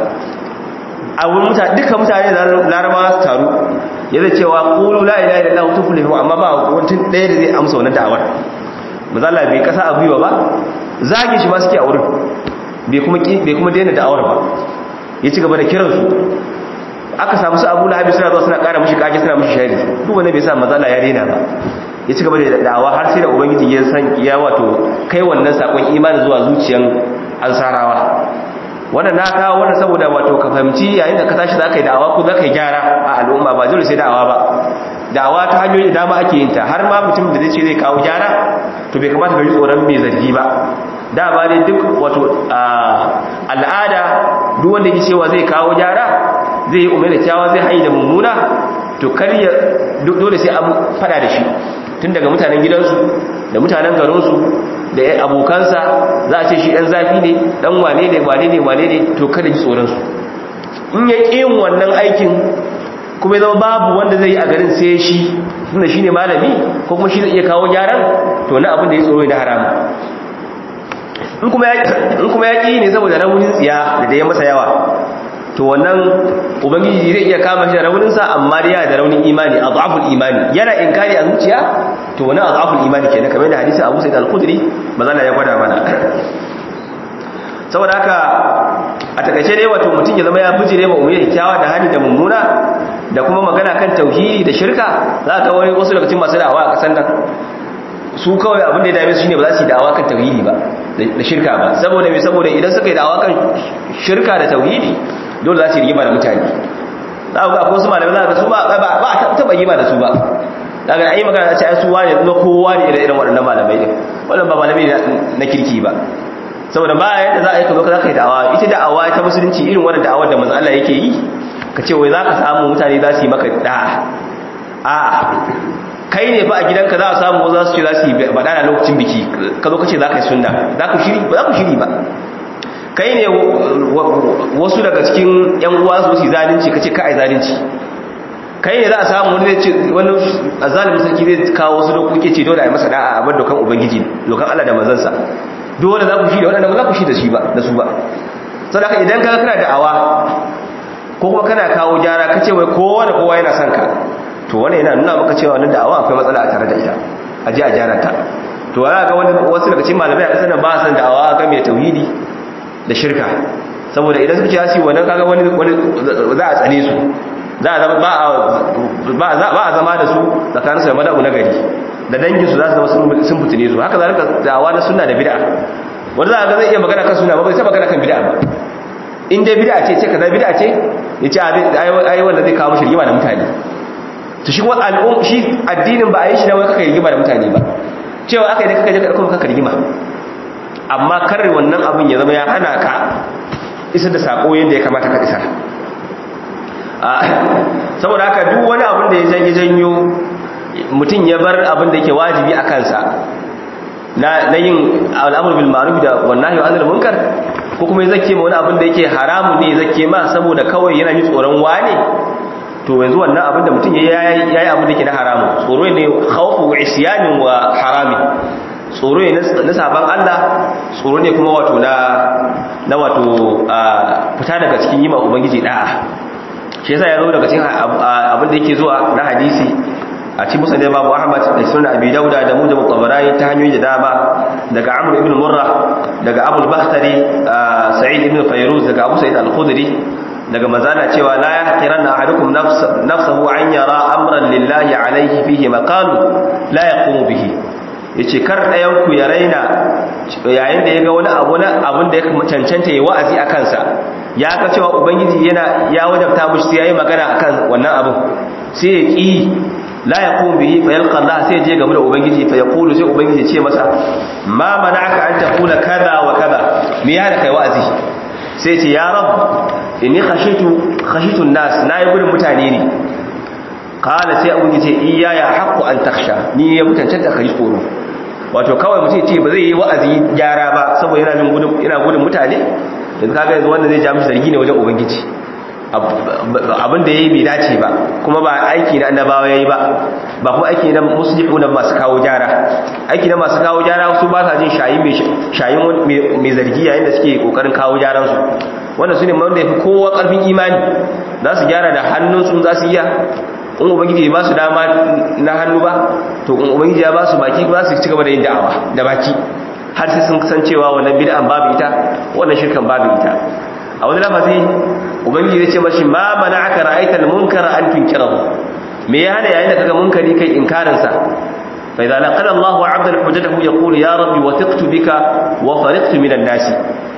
a wurin mutane dukkan mutane da larabawa su taru ya zai cewa qulu la ilaha illallah tuflihu amma ba wani ɗaya da zai amsa wannan da'awar mazala bai kasa a gwiwa ba zage shi ma suke a wurin bai kuma bai kuma daina da'awar ba ya ci gaba da kiransu aka samu su abu lahabi suna zuwa suna kara mushi kage suna mushi shari duk wanda bai sa mazala ya daina ba ya ci gaba da da'awa har sai da ubangiji ya san ya wato kai wannan sakon imani zuwa zuciyan ansarawa wannan na kawo wannan saboda wato ka fahimci yayin da ka tashi za ka yi da'awa ko za ka yi gyara a al'umma ba dole sai da'awa ba da'awa ta hanyoyi da dama ake yin ta har ma mutum da zai ce zai kawo gyara to bai kamata ka ji tsoron mai zargi ba da ba ne duk wato al'ada duk wanda ke cewa zai kawo gyara zai yi umar da kyawa zai haini da mummuna to karya dole sai an fada da shi tun daga mutanen gidansu da mutanen garinsu da abokansa za a ce shi ɗan zafi ne ɗan wane ne wane ne wane ne to kada ji tsoronsu in ya ƙi yin wannan aikin kuma zama babu wanda zai yi a garin sai shi tunda shi ne malami ko kuma shi zai iya kawo gyaran to na abin da ya tsoro na haramu in kuma ya ƙi ne saboda raunin tsiya da ya masa yawa to wannan ubangiji zai iya kama shi da rauninsa amma da yana da raunin imani a zafin imani yana inkari a zuciya to wani a zafin imani ke na kamar da hadisi abu sai al-kudri mazana ya gwada mana saboda haka a takaice dai wato mutum ya zama ya bijire ma umar kyawa da hali da mummuna da kuma magana kan tauhidi da shirka za ka wani wasu daga cikin masu da'awa a kasan nan su kawai abin da ya dame su shine ba za su yi da'awa kan tauhidi ba da shirka ba saboda me saboda idan suka yi da'awa kan shirka da tauhidi dole za su yi rigima da mutane za ku ga akwai wasu malamai za ka su ba ba a taɓa rigima da su ba daga ayi magana ce ai su wani zuwa kowa ne irin waɗannan malamai din wannan ba malamai na kirki ba saboda ba yadda za a yi ka zo ka zaka yi da'awa ita da'awa ta musulunci irin wannan da'awar da manzo Allah yake yi ka ce wai za ka samu mutane za su yi maka da'a a kai ne fa a gidanka za a samu za su ce za su yi baɗa na lokacin biki ka zo ka ce za ka yi sunna za ku shiri ba za ku shiri ba kai ne wasu daga cikin yan uwa su su zalunci ka ce ka ai zalunci kai ne za a samu wani ce wani azalimin sarki zai kawo wasu dokoki ce dole a yi masa da'a a bar dokan ubangiji dokan Allah da manzansa dole za ku shi da waɗanda ba za ku shi da shi ba da su ba sadaka idan ka kana da'awa ko kuma kana kawo gyara ka ce wai kowa da kowa yana son ka to wannan yana nuna maka cewa wannan da'awa akwai matsala a tare da ita a ji a gyara ta to wani ga wani wasu daga cikin malamai a ƙasar nan ba san da'awa ga mai tauhidi da shirka saboda idan suka ce ya wannan kaga wani za a tsane su za a zama ba a zama da su tsakaninsu da mada'u na gari da danginsu za su zama sun fitine su haka zalika da'awa na sunna da bid'a wanda za a ga zai iya magana kan sunna ba bai sai magana kan bid'a ba in dai bid'a ce ce kaza bid'a ce ya ce ai wanda zai kawo mishi rigima da mutane to shi kuma al'um shi addinin ba a yi shi na wai kaka rigima da mutane ba cewa aka yi da kaka je ka ɗauko kaka rigima amma kar wannan abin ya zama ya hana ka isar da sako yadda ya kamata ka isar saboda haka duk wani abin da ya janyo mutum ya bar abin da yake wajibi a kansa na yin al'amur bil ma'ruf da wallahi wa anil munkar ko kuma ya zake ma wani abin da yake haramu ne zake ma saboda kawai yana ji tsoron wane to yanzu wannan abin da mutum yayi yayi abin da yake na haramu tsoro ne khawfu wa isyanin wa harami tsoro ne na saban Allah tsoro ne kuma wato na na wato fita daga cikin yima ubangiji da'a shi yasa ya zo daga cikin abin da yake zuwa na hadisi a cikin musa da babu ahmad da sunan abi dauda da mujam tabarani ta hanyoyi da dama daga amr ibn murra daga abul bahtari sa'id ibn fayruz daga abu sa'id al-khudri daga mazana cewa la yahqiranna ahadukum nafsahu an yara amran lillahi alayhi fihi maqalu la yaqumu bihi yace kar dayan ku ya raina yayin da yaga wani abu na abun da ya cancanta yayi wa'azi a kansa ya ga cewa ubangiji yana ya wajabta mushi sai yayi magana akan wannan abun sai ya ki la yaqum bihi fa yalqa Allah sai je game da ubangiji fa yaqulu sai ubangiji ce masa ma mana'aka an taqula kaza wa kaza me ya da kai wa'azi sai ce ya rab inni khashitu khashitu an-nas nayi gudun mutane ne qala sai ubangiji ce iya ya haqqu an takhsha ni ya mutantanta kai tsoro wato kawai mutum ce ba zai yi wa'azi gyara ba saboda yana jin gudun ina gudun mutane yanzu kaga yanzu wanda zai ja mishi zargi ne wajen ubangiji abin da ya yi bai dace ba kuma ba aiki na annabawa ya yi ba ba kuma aiki na musulmi na masu kawo gyara aiki na masu kawo gyara su ba sa jin shayin mai zargi yayin da suke kokarin kawo gyaransu wanda su ne wanda ya fi kowa karfin imani za su gyara da hannunsu za su iya in ubangiji ba su dama na hannu ba to in ubangiji ya ba su baki ba su ci gaba da yin da'awa da baki har sai sun san cewa wannan bid'an babu ita wannan shirkan babu ita a wani lafazi ubangiji zai ce mashi ma mana aka ra'aita al-munkara an tunkirahu me ya hana yayin da kaga munkari kai inkarin sa fa idza laqala Allahu 'abdan hujjatahu yaqulu ya rabbi wathiqtu bika wa fariqtu min an-nas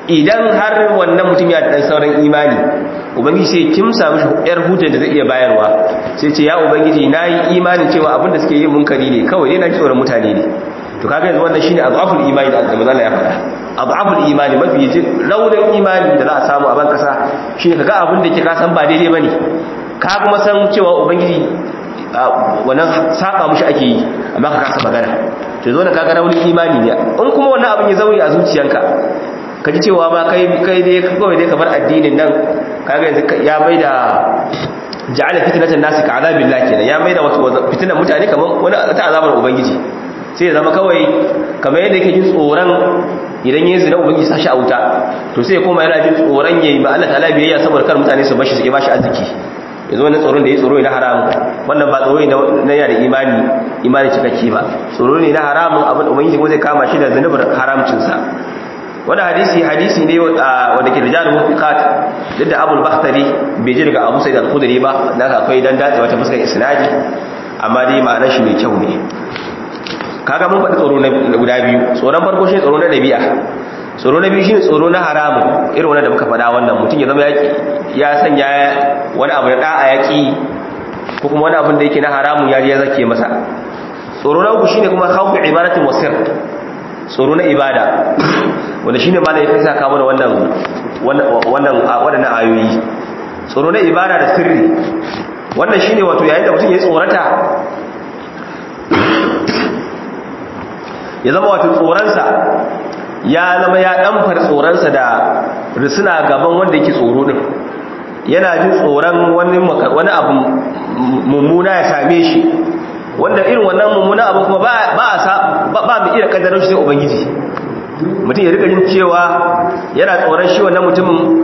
idan har wannan mutum ya dan sauran imani ubangiji sai kimsa mishi yar hutun da zai iya bayarwa sai ce ya ubangiji nayi imanin cewa abin da suke yin munkari ne kawai dai na ji tsoron mutane ne to kaga yanzu wannan shine azaful imani da manzo Allah ya faɗa azaful imani mafi raunin imani da za a samu a ban kasa shine kaga abin da ke ka san ba daidai bane ka kuma san cewa ubangiji wannan saba mushi ake yi amma ka kasa magana to zo na kaga raunin imani ne in kuma wannan abin ya zauri a zuciyanka ka ji cewa ba kai kai dai kawai dai ka bar addinin nan kaga yanzu ya mai da ja'ala fitnatan nasi ka azabillah kenan ya mai da wato fitnan mutane kamar wani ta azabar ubangiji sai ya zama kawai kamar yadda yake jin tsoron idan yin zina ubangiji sa shi a wuta to sai ya koma yana jin tsoron yayi ba Allah ta'ala biyayya saboda kar mutane su bashi su ke bashi arziki yanzu wannan tsoron da ya tsoro ne na haramun wannan ba tsoro ne na yana da imani imani cikakke ba tsoro ne na haramun abin ubangiji kuma zai kama shi da zanubar haramcinsa wani hadisi hadisi ne wanda ke rijalun mufiqat duk da abul bakhtari bai ji daga abu sa'id al-khudri ba dan akwai dan dace wata fuskar isnadi amma dai ma'anar shi mai kyau ne kaga mun faɗi tsoro na guda biyu tsoron farko shi tsoro na dabi'a tsoro na biyu shine tsoro na haramun irin wannan da muka faɗa wannan mutum ya zama ya sanya wani abu da da'a yaki ko kuma wani abin da yake na haramun ya je ya zake masa tsoro na uku shine kuma khawfu ibadatin wasir tsoro na ibada wanda shine ma da ya fisa kawo da wannan wannan wadannan ayoyi tsoro na ibada da sirri wannan shine wato yayin da mutum ya tsorata ya zama wato tsoransa ya zama ya damfar tsoransa da risuna gaban wanda yake tsoro din yana jin tsoron wani wani abu mummuna ya same shi wanda irin wannan mummuna abu kuma ba a ba mu iya kaddarar shi sai ubangiji mutum ya rika jin cewa yana tsoron shi wannan mutumin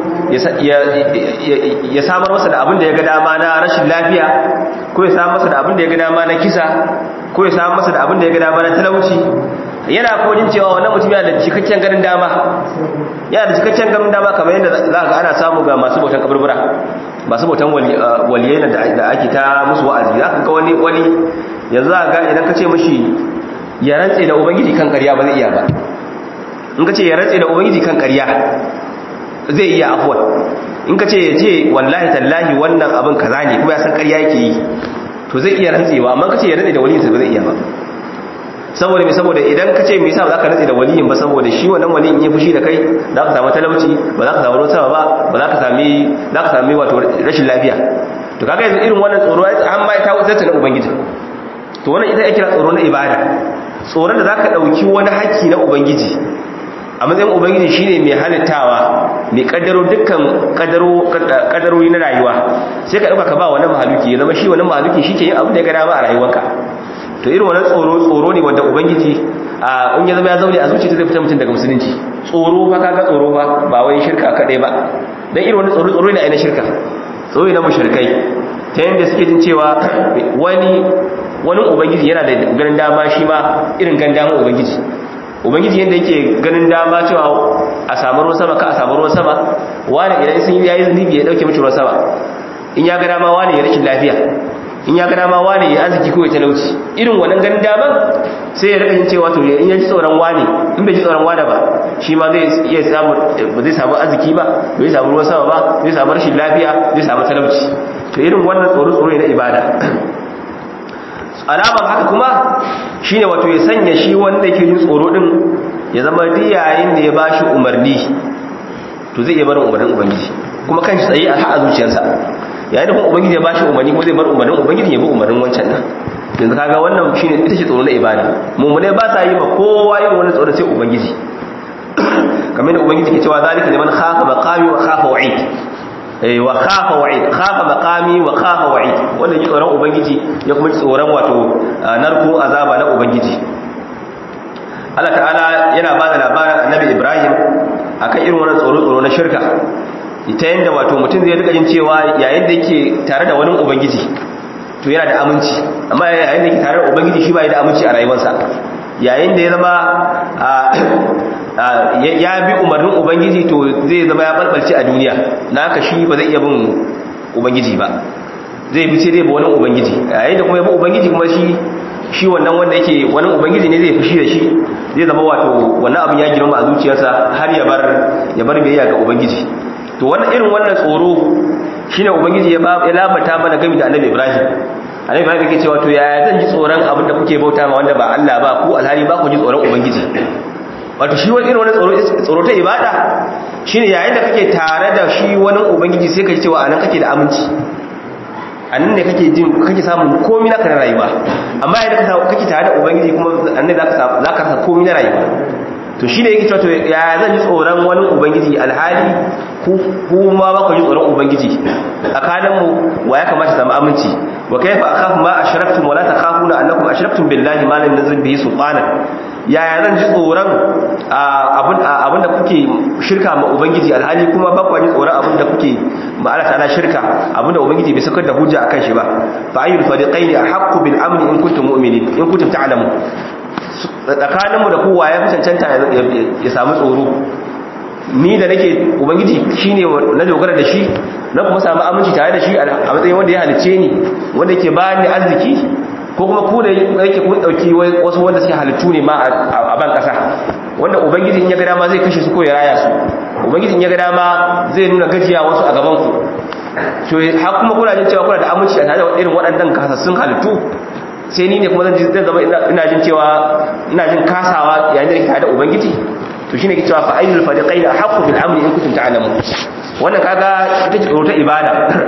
ya samar masa da abin da ya ga dama na rashin lafiya ko ya samar masa da abin da ya ga dama na kisa ko ya samar masa da abin da ya ga dama na talauci yana kuma jin cewa wannan mutum yana da cikakken ganin dama yana da cikakken ganin dama kamar yadda za ga ana samu ga masu bautan kaburbura masu bautan waliyai da ake ta musu wa'azi za ka ga wani wani yanzu za ga idan ka ce mashi ya rantse da ubangiji kan ƙarya ba zai iya ba in ka ce ya rantse da ubangiji kan ƙarya zai iya afuwan in ka ce ya ce wallahi tallahi wannan abin kaza ne kuma ya san ƙarya yake yi to zai iya rantsewa amma ka ce ya rantse da waliyin ba zai iya ba saboda mai saboda idan ka ce me yasa ba za ka rantse da waliyin ba saboda shi wannan waliyin ya fushi da kai za ka samu talauci ba za ka samu ruwan sama ba ba za ka sami za ka sami wato rashin lafiya to kaga yanzu irin wannan tsoro an ma ta wuce ta na ubangiji to wannan ita ake kira tsoro na ibada tsoron da zaka dauki wani haƙƙi na ubangiji a matsayin ubangiji shine mai halittawa mai kaddaro dukkan kaddaro kaddarori na rayuwa sai ka dauka ka ba wani mahaluki ya zama shi wani mahaluki shike yin abin da ya ga dama a rayuwarka to irin wannan tsoro tsoro ne wanda ubangiji a in ya zama ya zaune a zuciya zai fita mutum daga musulunci tsoro fa kaga tsoro fa ba wai shirka kadai ba dan irin wannan tsoro tsoro ne a ina shirka tsoro ne na mushrikai ta yanda suke jin cewa wani wani ubangiji yana da ganin dama shi ma irin ganin dama ubangiji ubangiji yadda yake ganin dama cewa a samu ruwan sama ka a samu ruwan sama wani idan sun yi yayi zunubi ya dauke mishi ruwan sama in ya ga dama wani ya rashin lafiya in ya ga dama wani ya arziki ko ya talauci irin wannan ganin daman sai ya rika yin cewa to in ya ji tsoron wani in bai ji tsoron wani ba shi ma zai iya samu ba zai samu arziki ba bai samu ruwan sama ba zai samu rashin lafiya zai samu talauci to irin wannan tsoro tsoro ne na ibada alamar haka kuma shine wato ya sanya shi wanda yake jin tsoro din ya zama duk yayin da ya bashi umarni to zai iya barin umarnin ubangiji kuma kan shi tsaye a haɗa zuciyarsa yayin da kuma ubangiji ya bashi umarni ko zai bar umarnin ubangiji ya bi umarnin wancan nan yanzu kaga wannan shine ita ce tsoro na ibada mummune ba sa yi ma kowa irin wannan tsoro sai ubangiji kamar da ubangiji ke cewa zalika liman khafa maqami wa khafa wa'id wa khafa wa'id khafa maqami wa khafa wa'id wanda ji tsoron ubangiji ya kuma ji tsoron wato narko azaba na ubangiji Allah ta'ala yana ba da labarin annabi Ibrahim akan irin wannan tsoro tsoro na shirka ta yanda wato mutum zai rika jin cewa yayin da yake tare da wani ubangiji to yana da aminci amma yayin da yake tare da ubangiji shi ba ya da aminci a rayuwarsa yayin da ya zama ya bi umarnin ubangiji to zai zama ya balbalce a duniya na haka shi ba zai iya bin ubangiji ba zai bi sai dai ba wani ubangiji yayin da kuma ya bi ubangiji kuma shi shi wannan wanda yake wani ubangiji ne zai fushi da shi zai zama wato wannan abin ya girma a zuciyarsa har ya bar ya bar biyayya ga ubangiji to wannan irin wannan tsoro shine ubangiji ya ya labata mana game da annabi ibrahim annabi ibrahim yake cewa to yaya zan ji tsoron abin da kuke bauta ma wanda ba Allah ba ku alhali ba ku ji tsoron ubangiji wato shi wani irin wani tsoro tsoro ta ibada shine yayin da kake tare da shi wani ubangiji sai ka ji cewa anan kake da aminci anan ne kake jin kake samun komai naka na rayuwa amma yayin da kake tare da ubangiji kuma annabi zaka zaka rasa komai na rayuwa to shine yake cewa to ya zan ji tsoron wani ubangiji alhali ku ma ba ku ji tsoron ubangiji tsakanin mu wa ya kamata zama aminci wa kayfa akhafu ma ashraktum wa la takhafuna annakum ashraktum billahi ma lam yunzil bihi sultana yaya zan ji tsoron abin da kuke shirka ma ubangiji alhali kuma ba ku ji tsoron abin da kuke ma Allah ta'ala shirka abin da ubangiji bai sakar da hujja akan shi ba fa ayyul fariqaini ahqqu bil amni in kuntum mu'minin in kuntum ta'lamun tsakaninmu da kowa ya fi cancanta ya samu tsoro ni da nake ubangiji shine na dogara da shi na kuma samu aminci tare da shi a matsayin wanda ya halice ni wanda yake ba ni arziki ko kuma ku da yake kun dauki wasu wanda suke halittu ne ma a ban kasa wanda ubangiji in ya ga dama zai kashe su ko ya raya su ubangiji in ya ga dama zai nuna gajiya wasu a gaban ku to har kuma kuna jin cewa kuna da aminci a tare da irin waɗannan kasassun halittu sai ni ne kuma zan zama ina jin cewa ina jin kasawa yayin da nake tare da ubangiji to shine ke cewa fa ayyul fariqayn ahqqu bil amri in kuntum ta'lamun wannan kaga ita ce tsoro ta ibada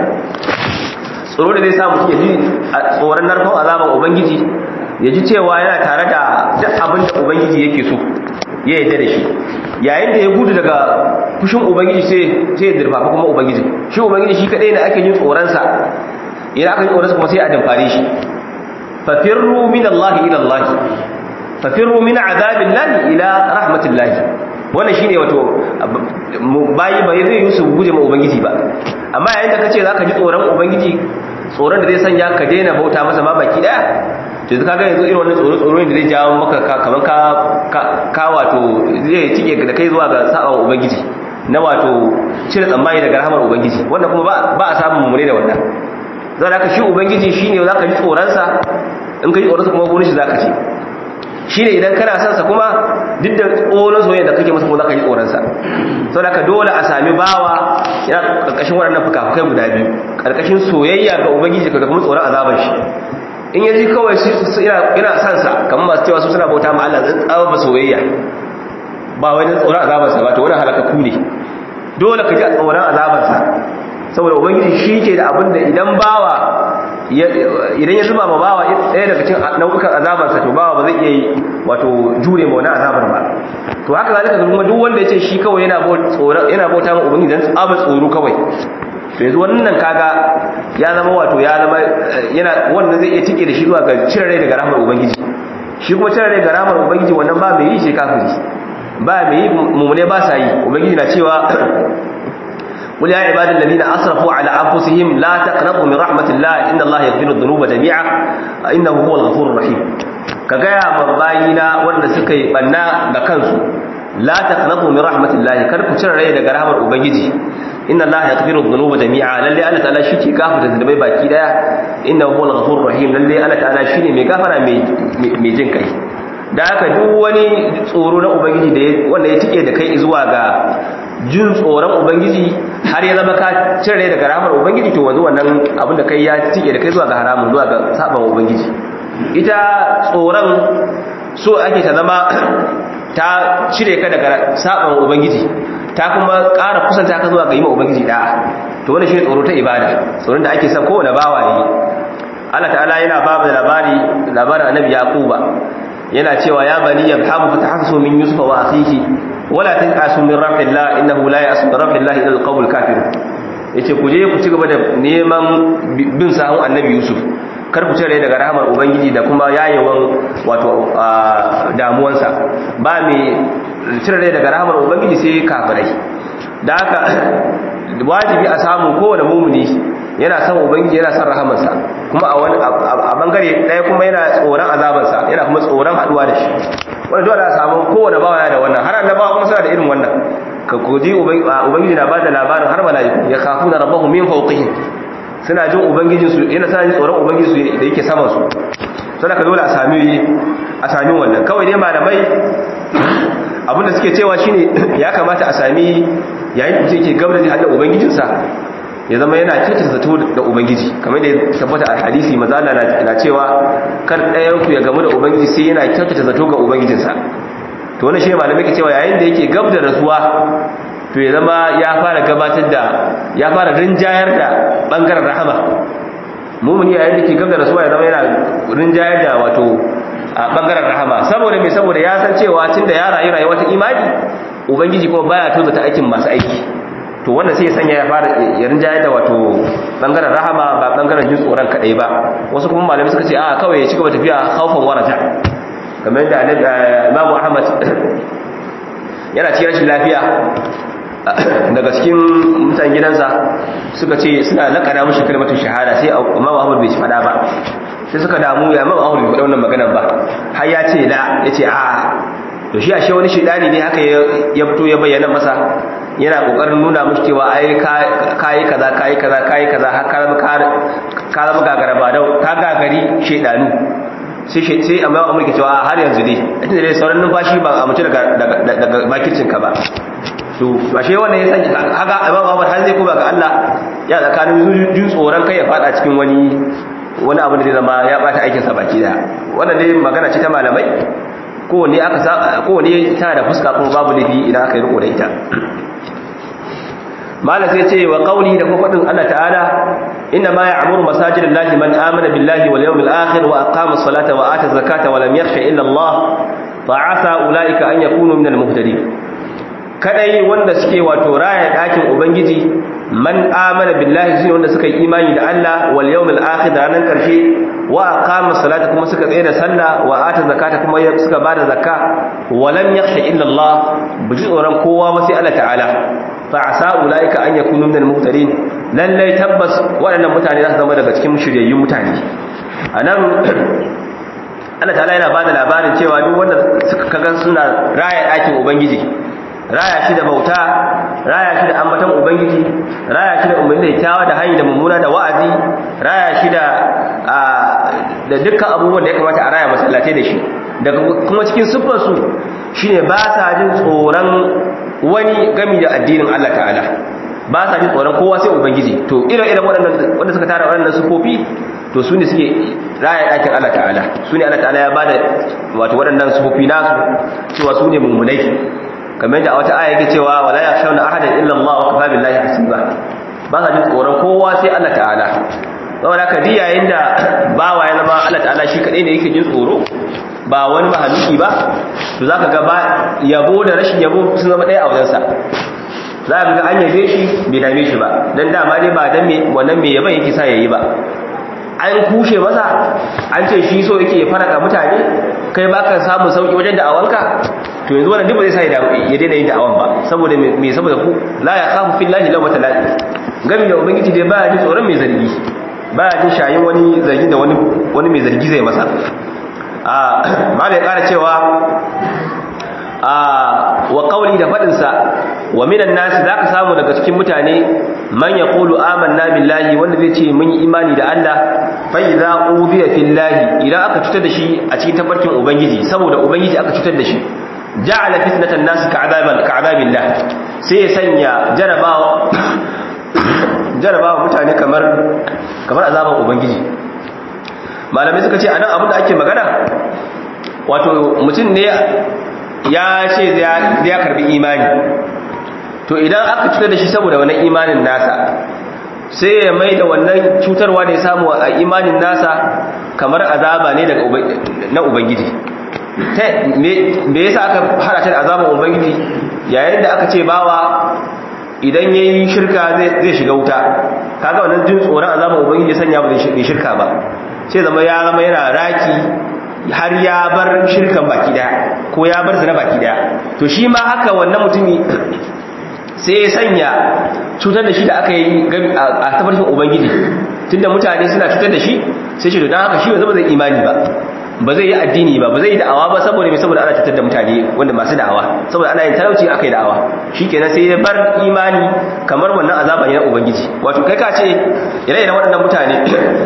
tsoro da zai sa mutum ya ji tsoron narkon azaban ubangiji ya ji cewa yana tare da duk abin da ubangiji yake so ya yarda da shi yayin da ya gudu daga fushin ubangiji sai sai ya dirfafa kuma ubangiji shi ubangiji shi kadai ne ake yin tsoron sa idan aka yi tsoron sa kuma sai a damfare shi fafirru min Allah ila Allah fafirru min azabillahi ila rahmatillahi wannan shine wato bayi bai zai yi su guje ma ubangiji ba amma yayin da kace zaka ji tsoron ubangiji tsoron da zai sanya ka daina bauta masa ma baki daya to kaga yanzu irin wannan tsoro tsoro ne da zai jawo maka kaman ka ka wato zai tike da kai zuwa ga saba ubangiji na wato cire tsammani daga rahmar ubangiji wannan kuma ba a samun mummune da wannan zan haka shi ubangiji shine zaka ji tsoron sa in ka ji tsoron sa kuma gurin shi zaka ce shine idan kana son sa kuma duk da tsoron soyayya da kake masa kuma zaka ji tsoron sa saboda ka dole a sami bawa yana karkashin waɗannan fukafukai guda biyu karkashin soyayya ga ubangiji ka kuma tsoron azaban shi in yaji kawai shi ina ina son sa kamar masu cewa su suna bauta ma Allah zan tsawa ba soyayya ba wai dan tsoron azaban sa ba to wannan halakaku ne dole ka ji tsoron azaban sa saboda ubangiji shi ke da abin da idan bawa idan ya zuba ma bawa ɗaya daga cikin nau'ukan azabarsa to bawa ba zai iya yi wato jure ma wani azabar ba to haka zalika kuma duk wanda ya ce shi kawai yana bauta yana bauta ma ubangiji dan tsaba tsoro kawai to yanzu wannan kaga ya zama wato ya zama yana wannan zai iya tike da shi zuwa ga cire rai daga rahmar ubangiji shi kuma cire rai daga rahmar ubangiji wannan ba mai yi shi kafiri ba mai yi mummune ba sa yi ubangiji na cewa قل يا عباد الذين أسرفوا على أنفسهم لا تقنطوا من رحمة الله إن الله يغفر الذنوب جميعا إنه هو الغفور الرحيم كغايا مباينا wanda suka yi banna da kansu la taqnatu min rahmatillahi kar ku cire rai daga rahmar ubangiji inna allaha yaghfiru dhunuba jami'a lalle Allah ta'ala shike gafarta zunubai baki daya innahu huwal ghafurur rahim lalle Allah ta'ala shine mai gafara mai mai jin kai da haka duk wani tsoro na ubangiji da wanda ya tike da kai zuwa ga jin tsoron ubangiji har ya zama ka cire daga ramar ubangiji to wanzu wannan abinda kai ya tike da kai zuwa ga haramun zuwa ga saban ubangiji ita tsoron so ake ta zama ta cire ka daga saban ubangiji ta kuma ƙara kusanta ka zuwa ga yi ma ubangiji da'a to wannan shi tsoro ta ibada tsoron da ake son kowane bawa yi Allah ta'ala yana ba mu labari labarin annabi yaquba yana cewa ya bani yabhamu fatahassu min yusufa wa akhihi wala tanqasu min rahmatillah innahu la ya'su bi rahmatillah ila alqawmil kafir yace ku je ku ci gaba da neman bin sahun annabi yusuf kar ku cire daga rahmar ubangiji da kuma yayewan wato damuwansa ba mai cire daga rahmar ubangiji sai kafirai da haka wajibi a samu kowane mumuni yana son ubangiji yana son rahamarsa kuma a wani a bangare ɗaya kuma yana tsoron azabarsa yana kuma tsoron haduwa da shi wani dole a samu kowane bawa da wannan har annabawa kuma suna da irin wannan ka koji ubangiji na ba da labarin har mala'iku ya kafu na rabbahu min fawqihim suna jin ubangijin su yana suna jin tsoron ubangijin su da yake saman su sai ka dole a sami a sami wannan kawai dai malamai abinda suke cewa shine ya kamata a sami yayin da mutum yake gabda da hannun ubangijinsa ya zama yana kyautata zato da ubangiji kamar da ya tabbata a hadisi mazala na cewa kar ɗayan ku ya gamu da ubangiji sai yana kyautata zato ga ubangijinsa to wannan shi malamai ke cewa yayin da yake gab da rasuwa to ya zama ya fara gabatar da ya fara rinjayar da bangaren rahama mumuni yayin da ke gab da rasuwa ya zama yana rinjayar da wato a bangaren rahama saboda mai saboda ya san cewa tunda ya rayu rayuwa ta imani ubangiji kuma baya tozo ta aikin masu aiki to wannan sai ya sanya ya fara ya rinjayar da wato bangaren rahama ba bangaren jin tsoron kadai ba wasu kuma malamai suka ce a kawai ya ci gaba tafiya haufan warata kamar yadda Imam Ahmad yana cikin rashin lafiya daga cikin mutan gidansa suka ce suna lakana mushi kalmatu shahada sai Imam Ahmad bai ci fada ba sai suka damu ya Imam Ahmad bai faɗa wannan maganar ba har ya ce la yace a to shi ashe wani shedani ne haka ya fito ya bayyana masa yana kokarin nuna mushi cewa ai kai kaza kai kaza kai kaza har ka zama ka zama gagara ba dau ka gagari shedanu sai sai amma amurka cewa har yanzu dai inda dai sauran numfashi ba a mutu daga daga bakicin ka ba to ashe wannan ya sanya haka imam Ahmad har zai kuma ga Allah ya tsakanin jin tsoron kai ya fada cikin wani wani abu da zai zama ya bata aikin sa baki da wannan dai magana ce ta malamai kowanne aka sa kowanne tana da fuska kuma babu laifi idan aka yi riko da ita malam sai ce wa qauli da kuma fadin Allah ta'ala inna ma ya'muru masajidallahi man amana billahi wal yawmil akhir wa aqama as-salata wa ata az-zakata wa lam yakhsha illa Allah fa asa ulaika an yakunu minal muhtadin kadai wanda suke wato raya dakin ubangiji man amana billahi shine wanda suka yi imani da Allah wal yawmil akhir da ranar karshe wa aqama salata kuma suka tsaya da sallah wa ata zakata kuma suka bada zakka wa lam yakhsha illa Allah buji tsoron kowa ba sai Allah ta'ala fa asa ulaika an yakunu minal muhtadin lallai tabbas waɗannan mutane za su zama daga cikin shiryayyun mutane anan Allah ta'ala yana bada labarin cewa duk wanda suka kaga suna raya dakin ubangiji raya shi da bauta raya shi da ambatan ubangiji raya shi da umarni da kyawa da hanyar da mummuna da wa'azi raya shi da da dukkan abubuwan da ya kamata a raya masallatai da shi daga kuma cikin siffar su shine ba sa jin tsoron wani gami da addinin Allah ta'ala ba sa jin tsoron kowa sai ubangiji to ire-iren waɗannan wanda suka tara waɗannan siffofi to su ne suke raya ɗakin Allah ta'ala su ne Allah ta'ala ya bada wato waɗannan siffofi nasu cewa su ne mummunai kamar da a wata aya yake cewa wala yakhshawna ahadan illa Allah wa kafa billahi hasiba ba sa jin tsoron kowa sai Allah ta'ala saboda haka ji yayin da bawa ya zama Allah ta'ala shi kadai ne yake jin tsoro ba wani mahaluki ba to zaka ga ba yabo da rashin yabo sun zama ɗaya a wajensa za ka ga an yabe shi bai dame shi ba dan dama dai ba dan me wannan me yaban yake sa yayi ba an kushe masa an ce shi so yake faraka mutane kai baka samu sauki wajen da'awanka to yanzu wannan duk ba zai sa ya daina yin da'awan ba saboda me saboda ku la ya khafu fillahi law mata la'i gami da ubangiji dai ba ji tsoron mai zargi ba jin shayin wani zargi da wani wani mai zargi zai masa a malai kara cewa a wa qawli da fadin sa wa minan nasi zaka samu daga cikin mutane man yaqulu amanna billahi wanda zai ce mun yi imani da Allah fa idza udiya fillahi idan aka cutar da shi a cikin tabarkin ubangiji saboda ubangiji aka cutar da shi ja'ala fitnatan nas ka'adaban ka'adabillah sai ya sanya jarabawa jarabawa mutane kamar kamar azaban ubangiji malamai suka ce anan abin da ake magana wato mutum ne ya ce zai karbi imani to idan aka cutar da shi saboda wannan imanin nasa sai ya mai da wannan cutarwa da ya samu a imanin nasa kamar azaba ne daga na ubangiji me yasa aka hada ta da azaban ubangiji yayin da aka ce bawa idan yayi shirka zai shiga wuta kaga wannan jin tsoron azaban ubangiji sanya ba zai shirka ba sai zama ya zama yana raki har ya bar shirkan baki daya ko ya bar zina baki daya to shi ma haka wannan mutumi sai ya sanya cutar da shi da aka yi a tafarkin ubangiji tunda mutane suna cutar da shi sai shi don haka shi ba zama zai imani ba ba zai yi addini ba ba zai yi da'awa ba saboda mai saboda ana cutar da mutane wanda masu da'awa saboda ana yin talauci aka yi da'awa shi kenan sai ya bar imani kamar wannan azaba ne na ubangiji wato kai ka ce ire-iren waɗannan mutane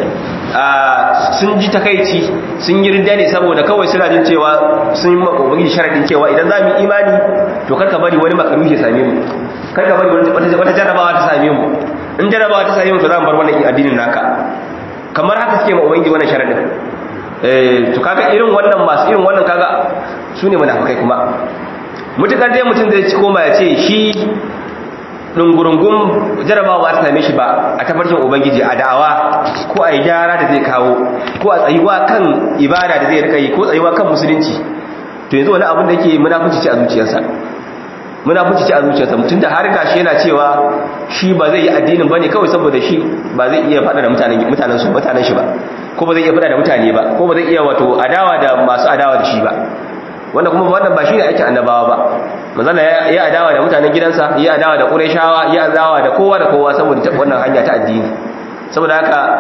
sun ji takaici sun yi ridda ne saboda kawai suna jin cewa sun yi ubangiji sharadin cewa idan za mu imani to karka bari wani makaruhi ya same mu karka bari wata jarabawa ta same mu in jarabawa ta same mu to za mu bar wannan addinin naka kamar haka suke ma ubangiji wannan sharadin eh to kaga irin wannan masu irin wannan kaga su ne munafikai kuma mutukar dai mutum zai ci koma ya ce shi dungurungun jarabawa ta same shi ba a tafarkin ubangiji a da'awa ko a yi gyara da zai kawo ko a tsayuwa kan ibada da zai rika yi ko tsayuwa kan musulunci to yanzu wani abin da yake munafunci ce a zuciyarsa munafunci ce a zuciyarsa mutum da har gashi yana cewa shi ba zai yi addinin bane kawai saboda shi ba zai iya faɗa da mutanen mutanen su mutanen shi ba ko ba zai iya faɗa da mutane ba ko ba zai iya wato adawa da masu adawa da shi ba wanda kuma wannan ba shi ne ake annabawa ba manzana ya adawa da mutanen gidansa ya adawa da ƙurayshawa ya adawa da kowa da kowa saboda ta wannan hanya ta addini saboda haka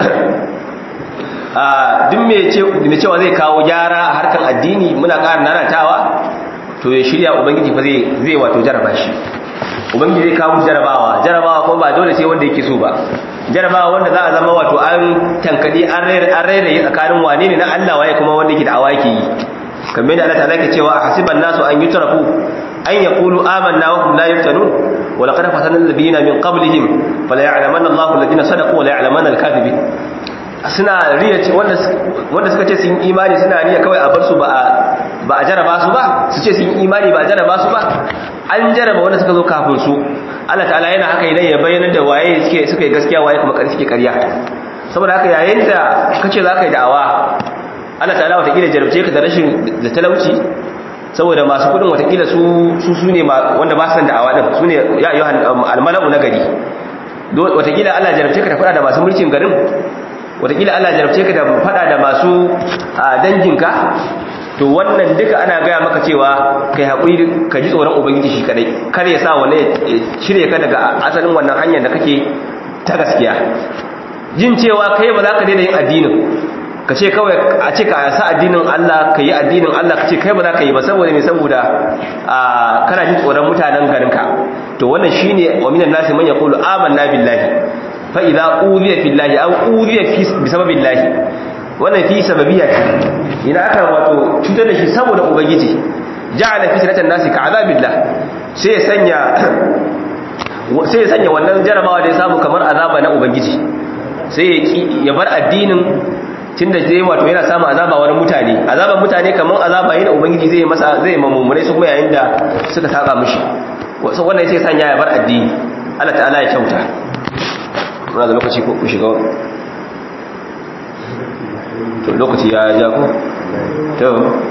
a duk mai cewa zai kawo gyara a harkar addini muna ƙara nanatawa to ya shirya ubangiji fa zai wato jaraba shi ubangiji zai kawo jarabawa jarabawa kuma ba dole sai wanda yake so ba jarabawa wanda za a zama wato an tankadi an rairaye tsakanin wane ne na Allah waye kuma wanda yake da awaki yi kamar da Allah ta zaka cewa hasiban nasu an yutrafu an yaqulu amanna wa hum la yuftanun wa laqad fatana alladhina min qablihim fala ya'lamanna Allahu alladhina sadaqu wa la ya'lamanna al-kadhibin suna riya ce wanda wanda suka ce sun imani suna riya kawai a bar su ba ba a jaraba su ba su ce sun imani ba a jaraba su ba an jaraba wanda suka zo kafin su Allah ta'ala yana haka idan ya bayyana da waye suke suka yi gaskiya waye kuma suke ƙarya saboda haka yayin da kace za ka yi da'awa Allah ta'ala watakila jarabce ka da rashin da talauci saboda masu kudin watakila su su su ne wanda ba san da'awa din su ne ya ayyuhan almalau na gari watakila Allah jarabce ka da fada da masu mulkin garin watakila Allah jarabce ka da fada da masu danginka to wannan duka ana gaya maka cewa kai haƙuri ka ji tsoron ubangiji shi kadai kar ya sa wani ya cire ka daga asalin wannan hanyar da kake ta gaskiya jin cewa kai ba za ka daina yin addinin ka ce kawai a ce ka sa addinin Allah ka yi addinin Allah ka ce kai ba za ka yi ba saboda mai saboda kana jin tsoron mutanen garinka to wannan shine wa minan nasi man yaqulu amanna billahi fa idza uziya fillahi aw uziya fi bisababillahi wannan fi sababiyya ce idan aka wato cutar da shi saboda ubangiji ja'ala fitnatan nasi ka azabillah sai ya sanya sai ya sanya wannan jarabawa da ya samu kamar azaba na ubangiji sai ya bar addinin tunda zai wato yana samun azaba wani mutane azaban mutane kamar azaba yana ubangiji zai masa zai mamumune su kuma yayin da suka saka mishi wannan sai sanya ya bar addini Allah ta'ala ya kyauta muna da lokaci ko ku shiga to lokaci ya ja ko to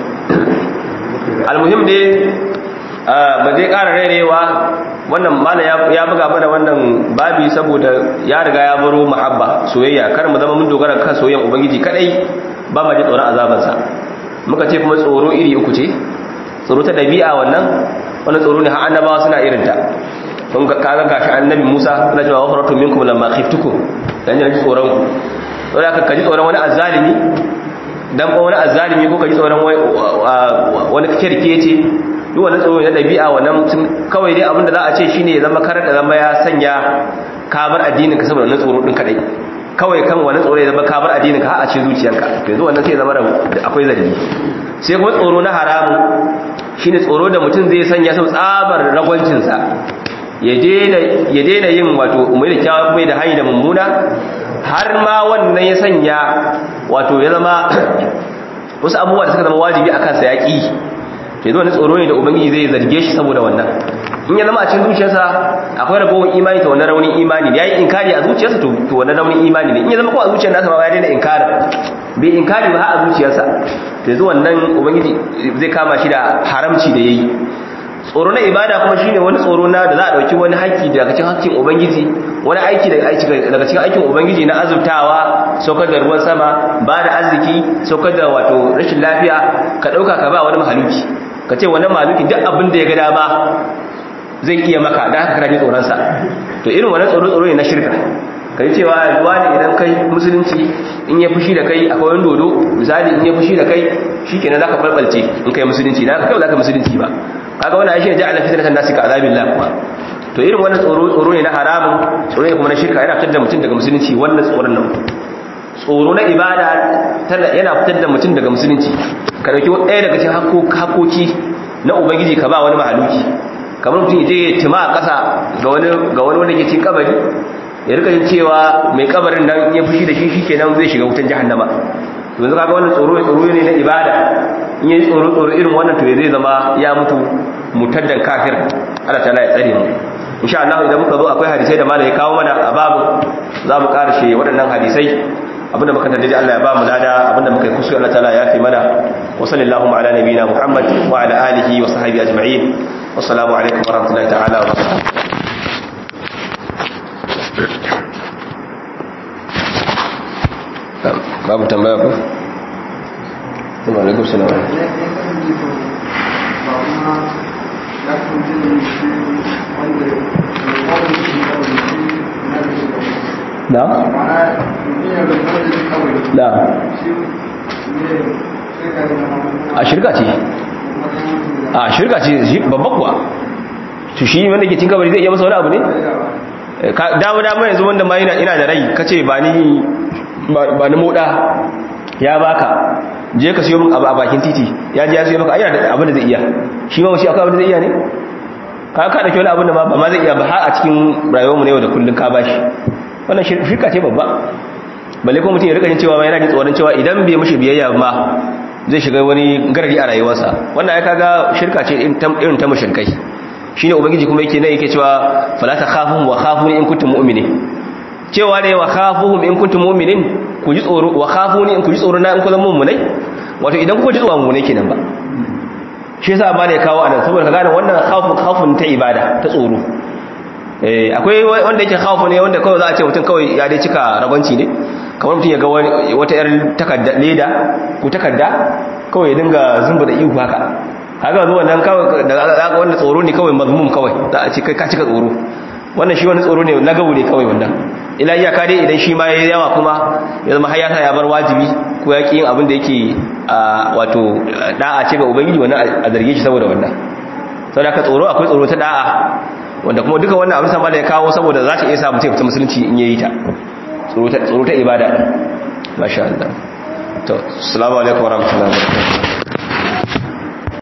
almuhim dai ba zai ƙara rairewa wannan mala ya buga mana wannan babi saboda ya riga ya baro muhabba soyayya kar mu zama mun dogara kan soyayyan ubangiji kadai ba ma ji tsoron azabansa muka ce kuma tsoro iri uku ce tsoro ta dabi'a wannan wannan tsoro ne har annabawa suna irin ta kun ga kaga gashi annabi Musa na cewa wafaratu minkum lamma khiftukum dan ji tsoron ku don haka kaji tsoron wani azzalimi dan ko wani azzalimi ko kaji tsoron wani kirkece duk wani tsoro na dabi'a wannan mutum kawai dai abinda za a ce shine ya zama karar da zama ya sanya kabar addinin ka saboda wannan tsoro din kadai kawai kan wani tsoro ya zama kabar addinin ka a cikin zuciyarka to yanzu wannan sai ya zama akwai zargi sai kuma tsoro na haramun shine tsoro da mutum zai sanya sau tsabar ragwancin sa ya daina yin wato umar da kyawun mai da hanyar da mummuna har ma wannan ya sanya wato ya zama wasu abubuwa da suka zama wajibi a kansa ya ƙi ke zo wani tsoro ne da ubangiji zai zarge shi saboda wannan in ya zama a cikin zuciyarsa akwai ragowar imani ta wannan raunin imani ya yi inkari a zuciyarsa to wannan raunin imani ne in ya zama kuma a zuciyar nasa ba ya daina inkari bai inkari ba a zuciyarsa to yanzu wannan ubangiji zai kama shi da haramci da ya yi tsoro na ibada kuma shine wani tsoro na da za a dauki wani haƙƙi daga cikin haƙƙin ubangiji wani aiki daga cikin aikin ubangiji na azurtawa saukar da ruwan sama ba da arziki saukar da wato rashin lafiya ka dauka ka ba wani mahaluki ka ce wani mahaluki duk abin da ya ga dama zai iya maka da haka kana jin tsoron sa to irin wannan tsoro tsoro ne na shirka kai cewa wani idan kai musulunci in ya fushi da kai akwai wani dodo misali in ya fushi da kai shikenan zaka balbalce in kai musulunci da haka kai zaka musulunci ba kaga wannan ai shi ja'ala fitnatan nasi ka azabillah kuma to irin wannan tsoro tsoro ne na haramun tsoro ne kuma na shirka yana fitar da mutum daga musulunci wannan tsoron nan tsoro na ibada yana fitar da mutum daga musulunci ka dauki ɗaya daga cikin hakoki na ubangiji ka ba wani mahaluki kamar mutum je ya tima a ƙasa ga wani ga wani wanda ke cikin kabari ya rika jin cewa mai kabarin nan ya fushi da shi shikenan zai shiga wutan jahannama to yanzu kaga wannan tsoro tsoro ne na ibada in yi tsoro tsoro irin wannan to zai zama ya mutu mutaddan kafir Allah ta'ala ya tsare mu insha Allah idan muka zo akwai hadisai da malai ya kawo mana a babu za mu karshe waɗannan hadisai abinda muka tantance Allah ya ba mu lada abinda muka yi kusu Allah ta'ala ya fi mana wa sallallahu ala nabiyina Muhammad wa ala alihi wa sahbihi ajma'in wassalamu alaikum wa rahmatullahi ta'ala wa barakatuh babu tambaya ko? Assalamu alaikum salam da? da a shirka ce a shirka ce babban kuwa to shi wanda ke cin kabari zai iya masa wani abu ne? dama dama yanzu wanda ma ina da rai kace ba ni ba ni moda ya baka je ka siyo min abu a bakin titi ya ji ya siyo maka ayyana da abin da zai iya shi ma shi akwai abin da zai iya ne ka ka da kyau abin da ba ma zai iya ba har a cikin rayuwarmu ne yau da kullun ka bashi wannan shirka ce babba balle ko mutum ya rika jin cewa yana jin tsoron cewa idan bai mishi biyayya ma zai shiga wani garari a rayuwarsa wannan ya kaga shirka ce irin ta mushrikai shine ubangiji kuma yake nan yake cewa fala takhafun wa khafuni in kuntum mu'minin cewa ne wa khafuhum in kuntum mu'minin ku ji tsoro wa khafuni in ku ji tsoro na in ku zama mu'minai wato idan ku ji tsoro mu'minai kenan ba shi yasa ba ne kawo anan saboda ka gane wannan khafun khafun ta ibada ta tsoro eh akwai wanda yake khafu ne wanda kawai za a ce mutum kawai ya dai cika rabanci ne kamar mutum ya ga wata yar takarda leda ko takarda kawai ya dinga zumba da ihu haka haka zuwa nan kawai da wanda tsoro ne kawai mazmum kawai za a ce kai ka cika tsoro wannan shi wani tsoro ne na gabu ne kawai wannan ila iyaka dai idan shi ma ya yawa kuma ya zama hayata ya bar wajibi ko ya yin abin da yake wato da'a ce ga ubangiji wannan a zarge shi saboda wannan saboda ka tsoro akwai tsoro ta da'a wanda kuma duka wannan abin sama da ya kawo saboda za ta iya sa mutum fita musulunci in yayi ta tsoro ta ibada masha Allah to assalamu alaikum warahmatullahi wabarakatuh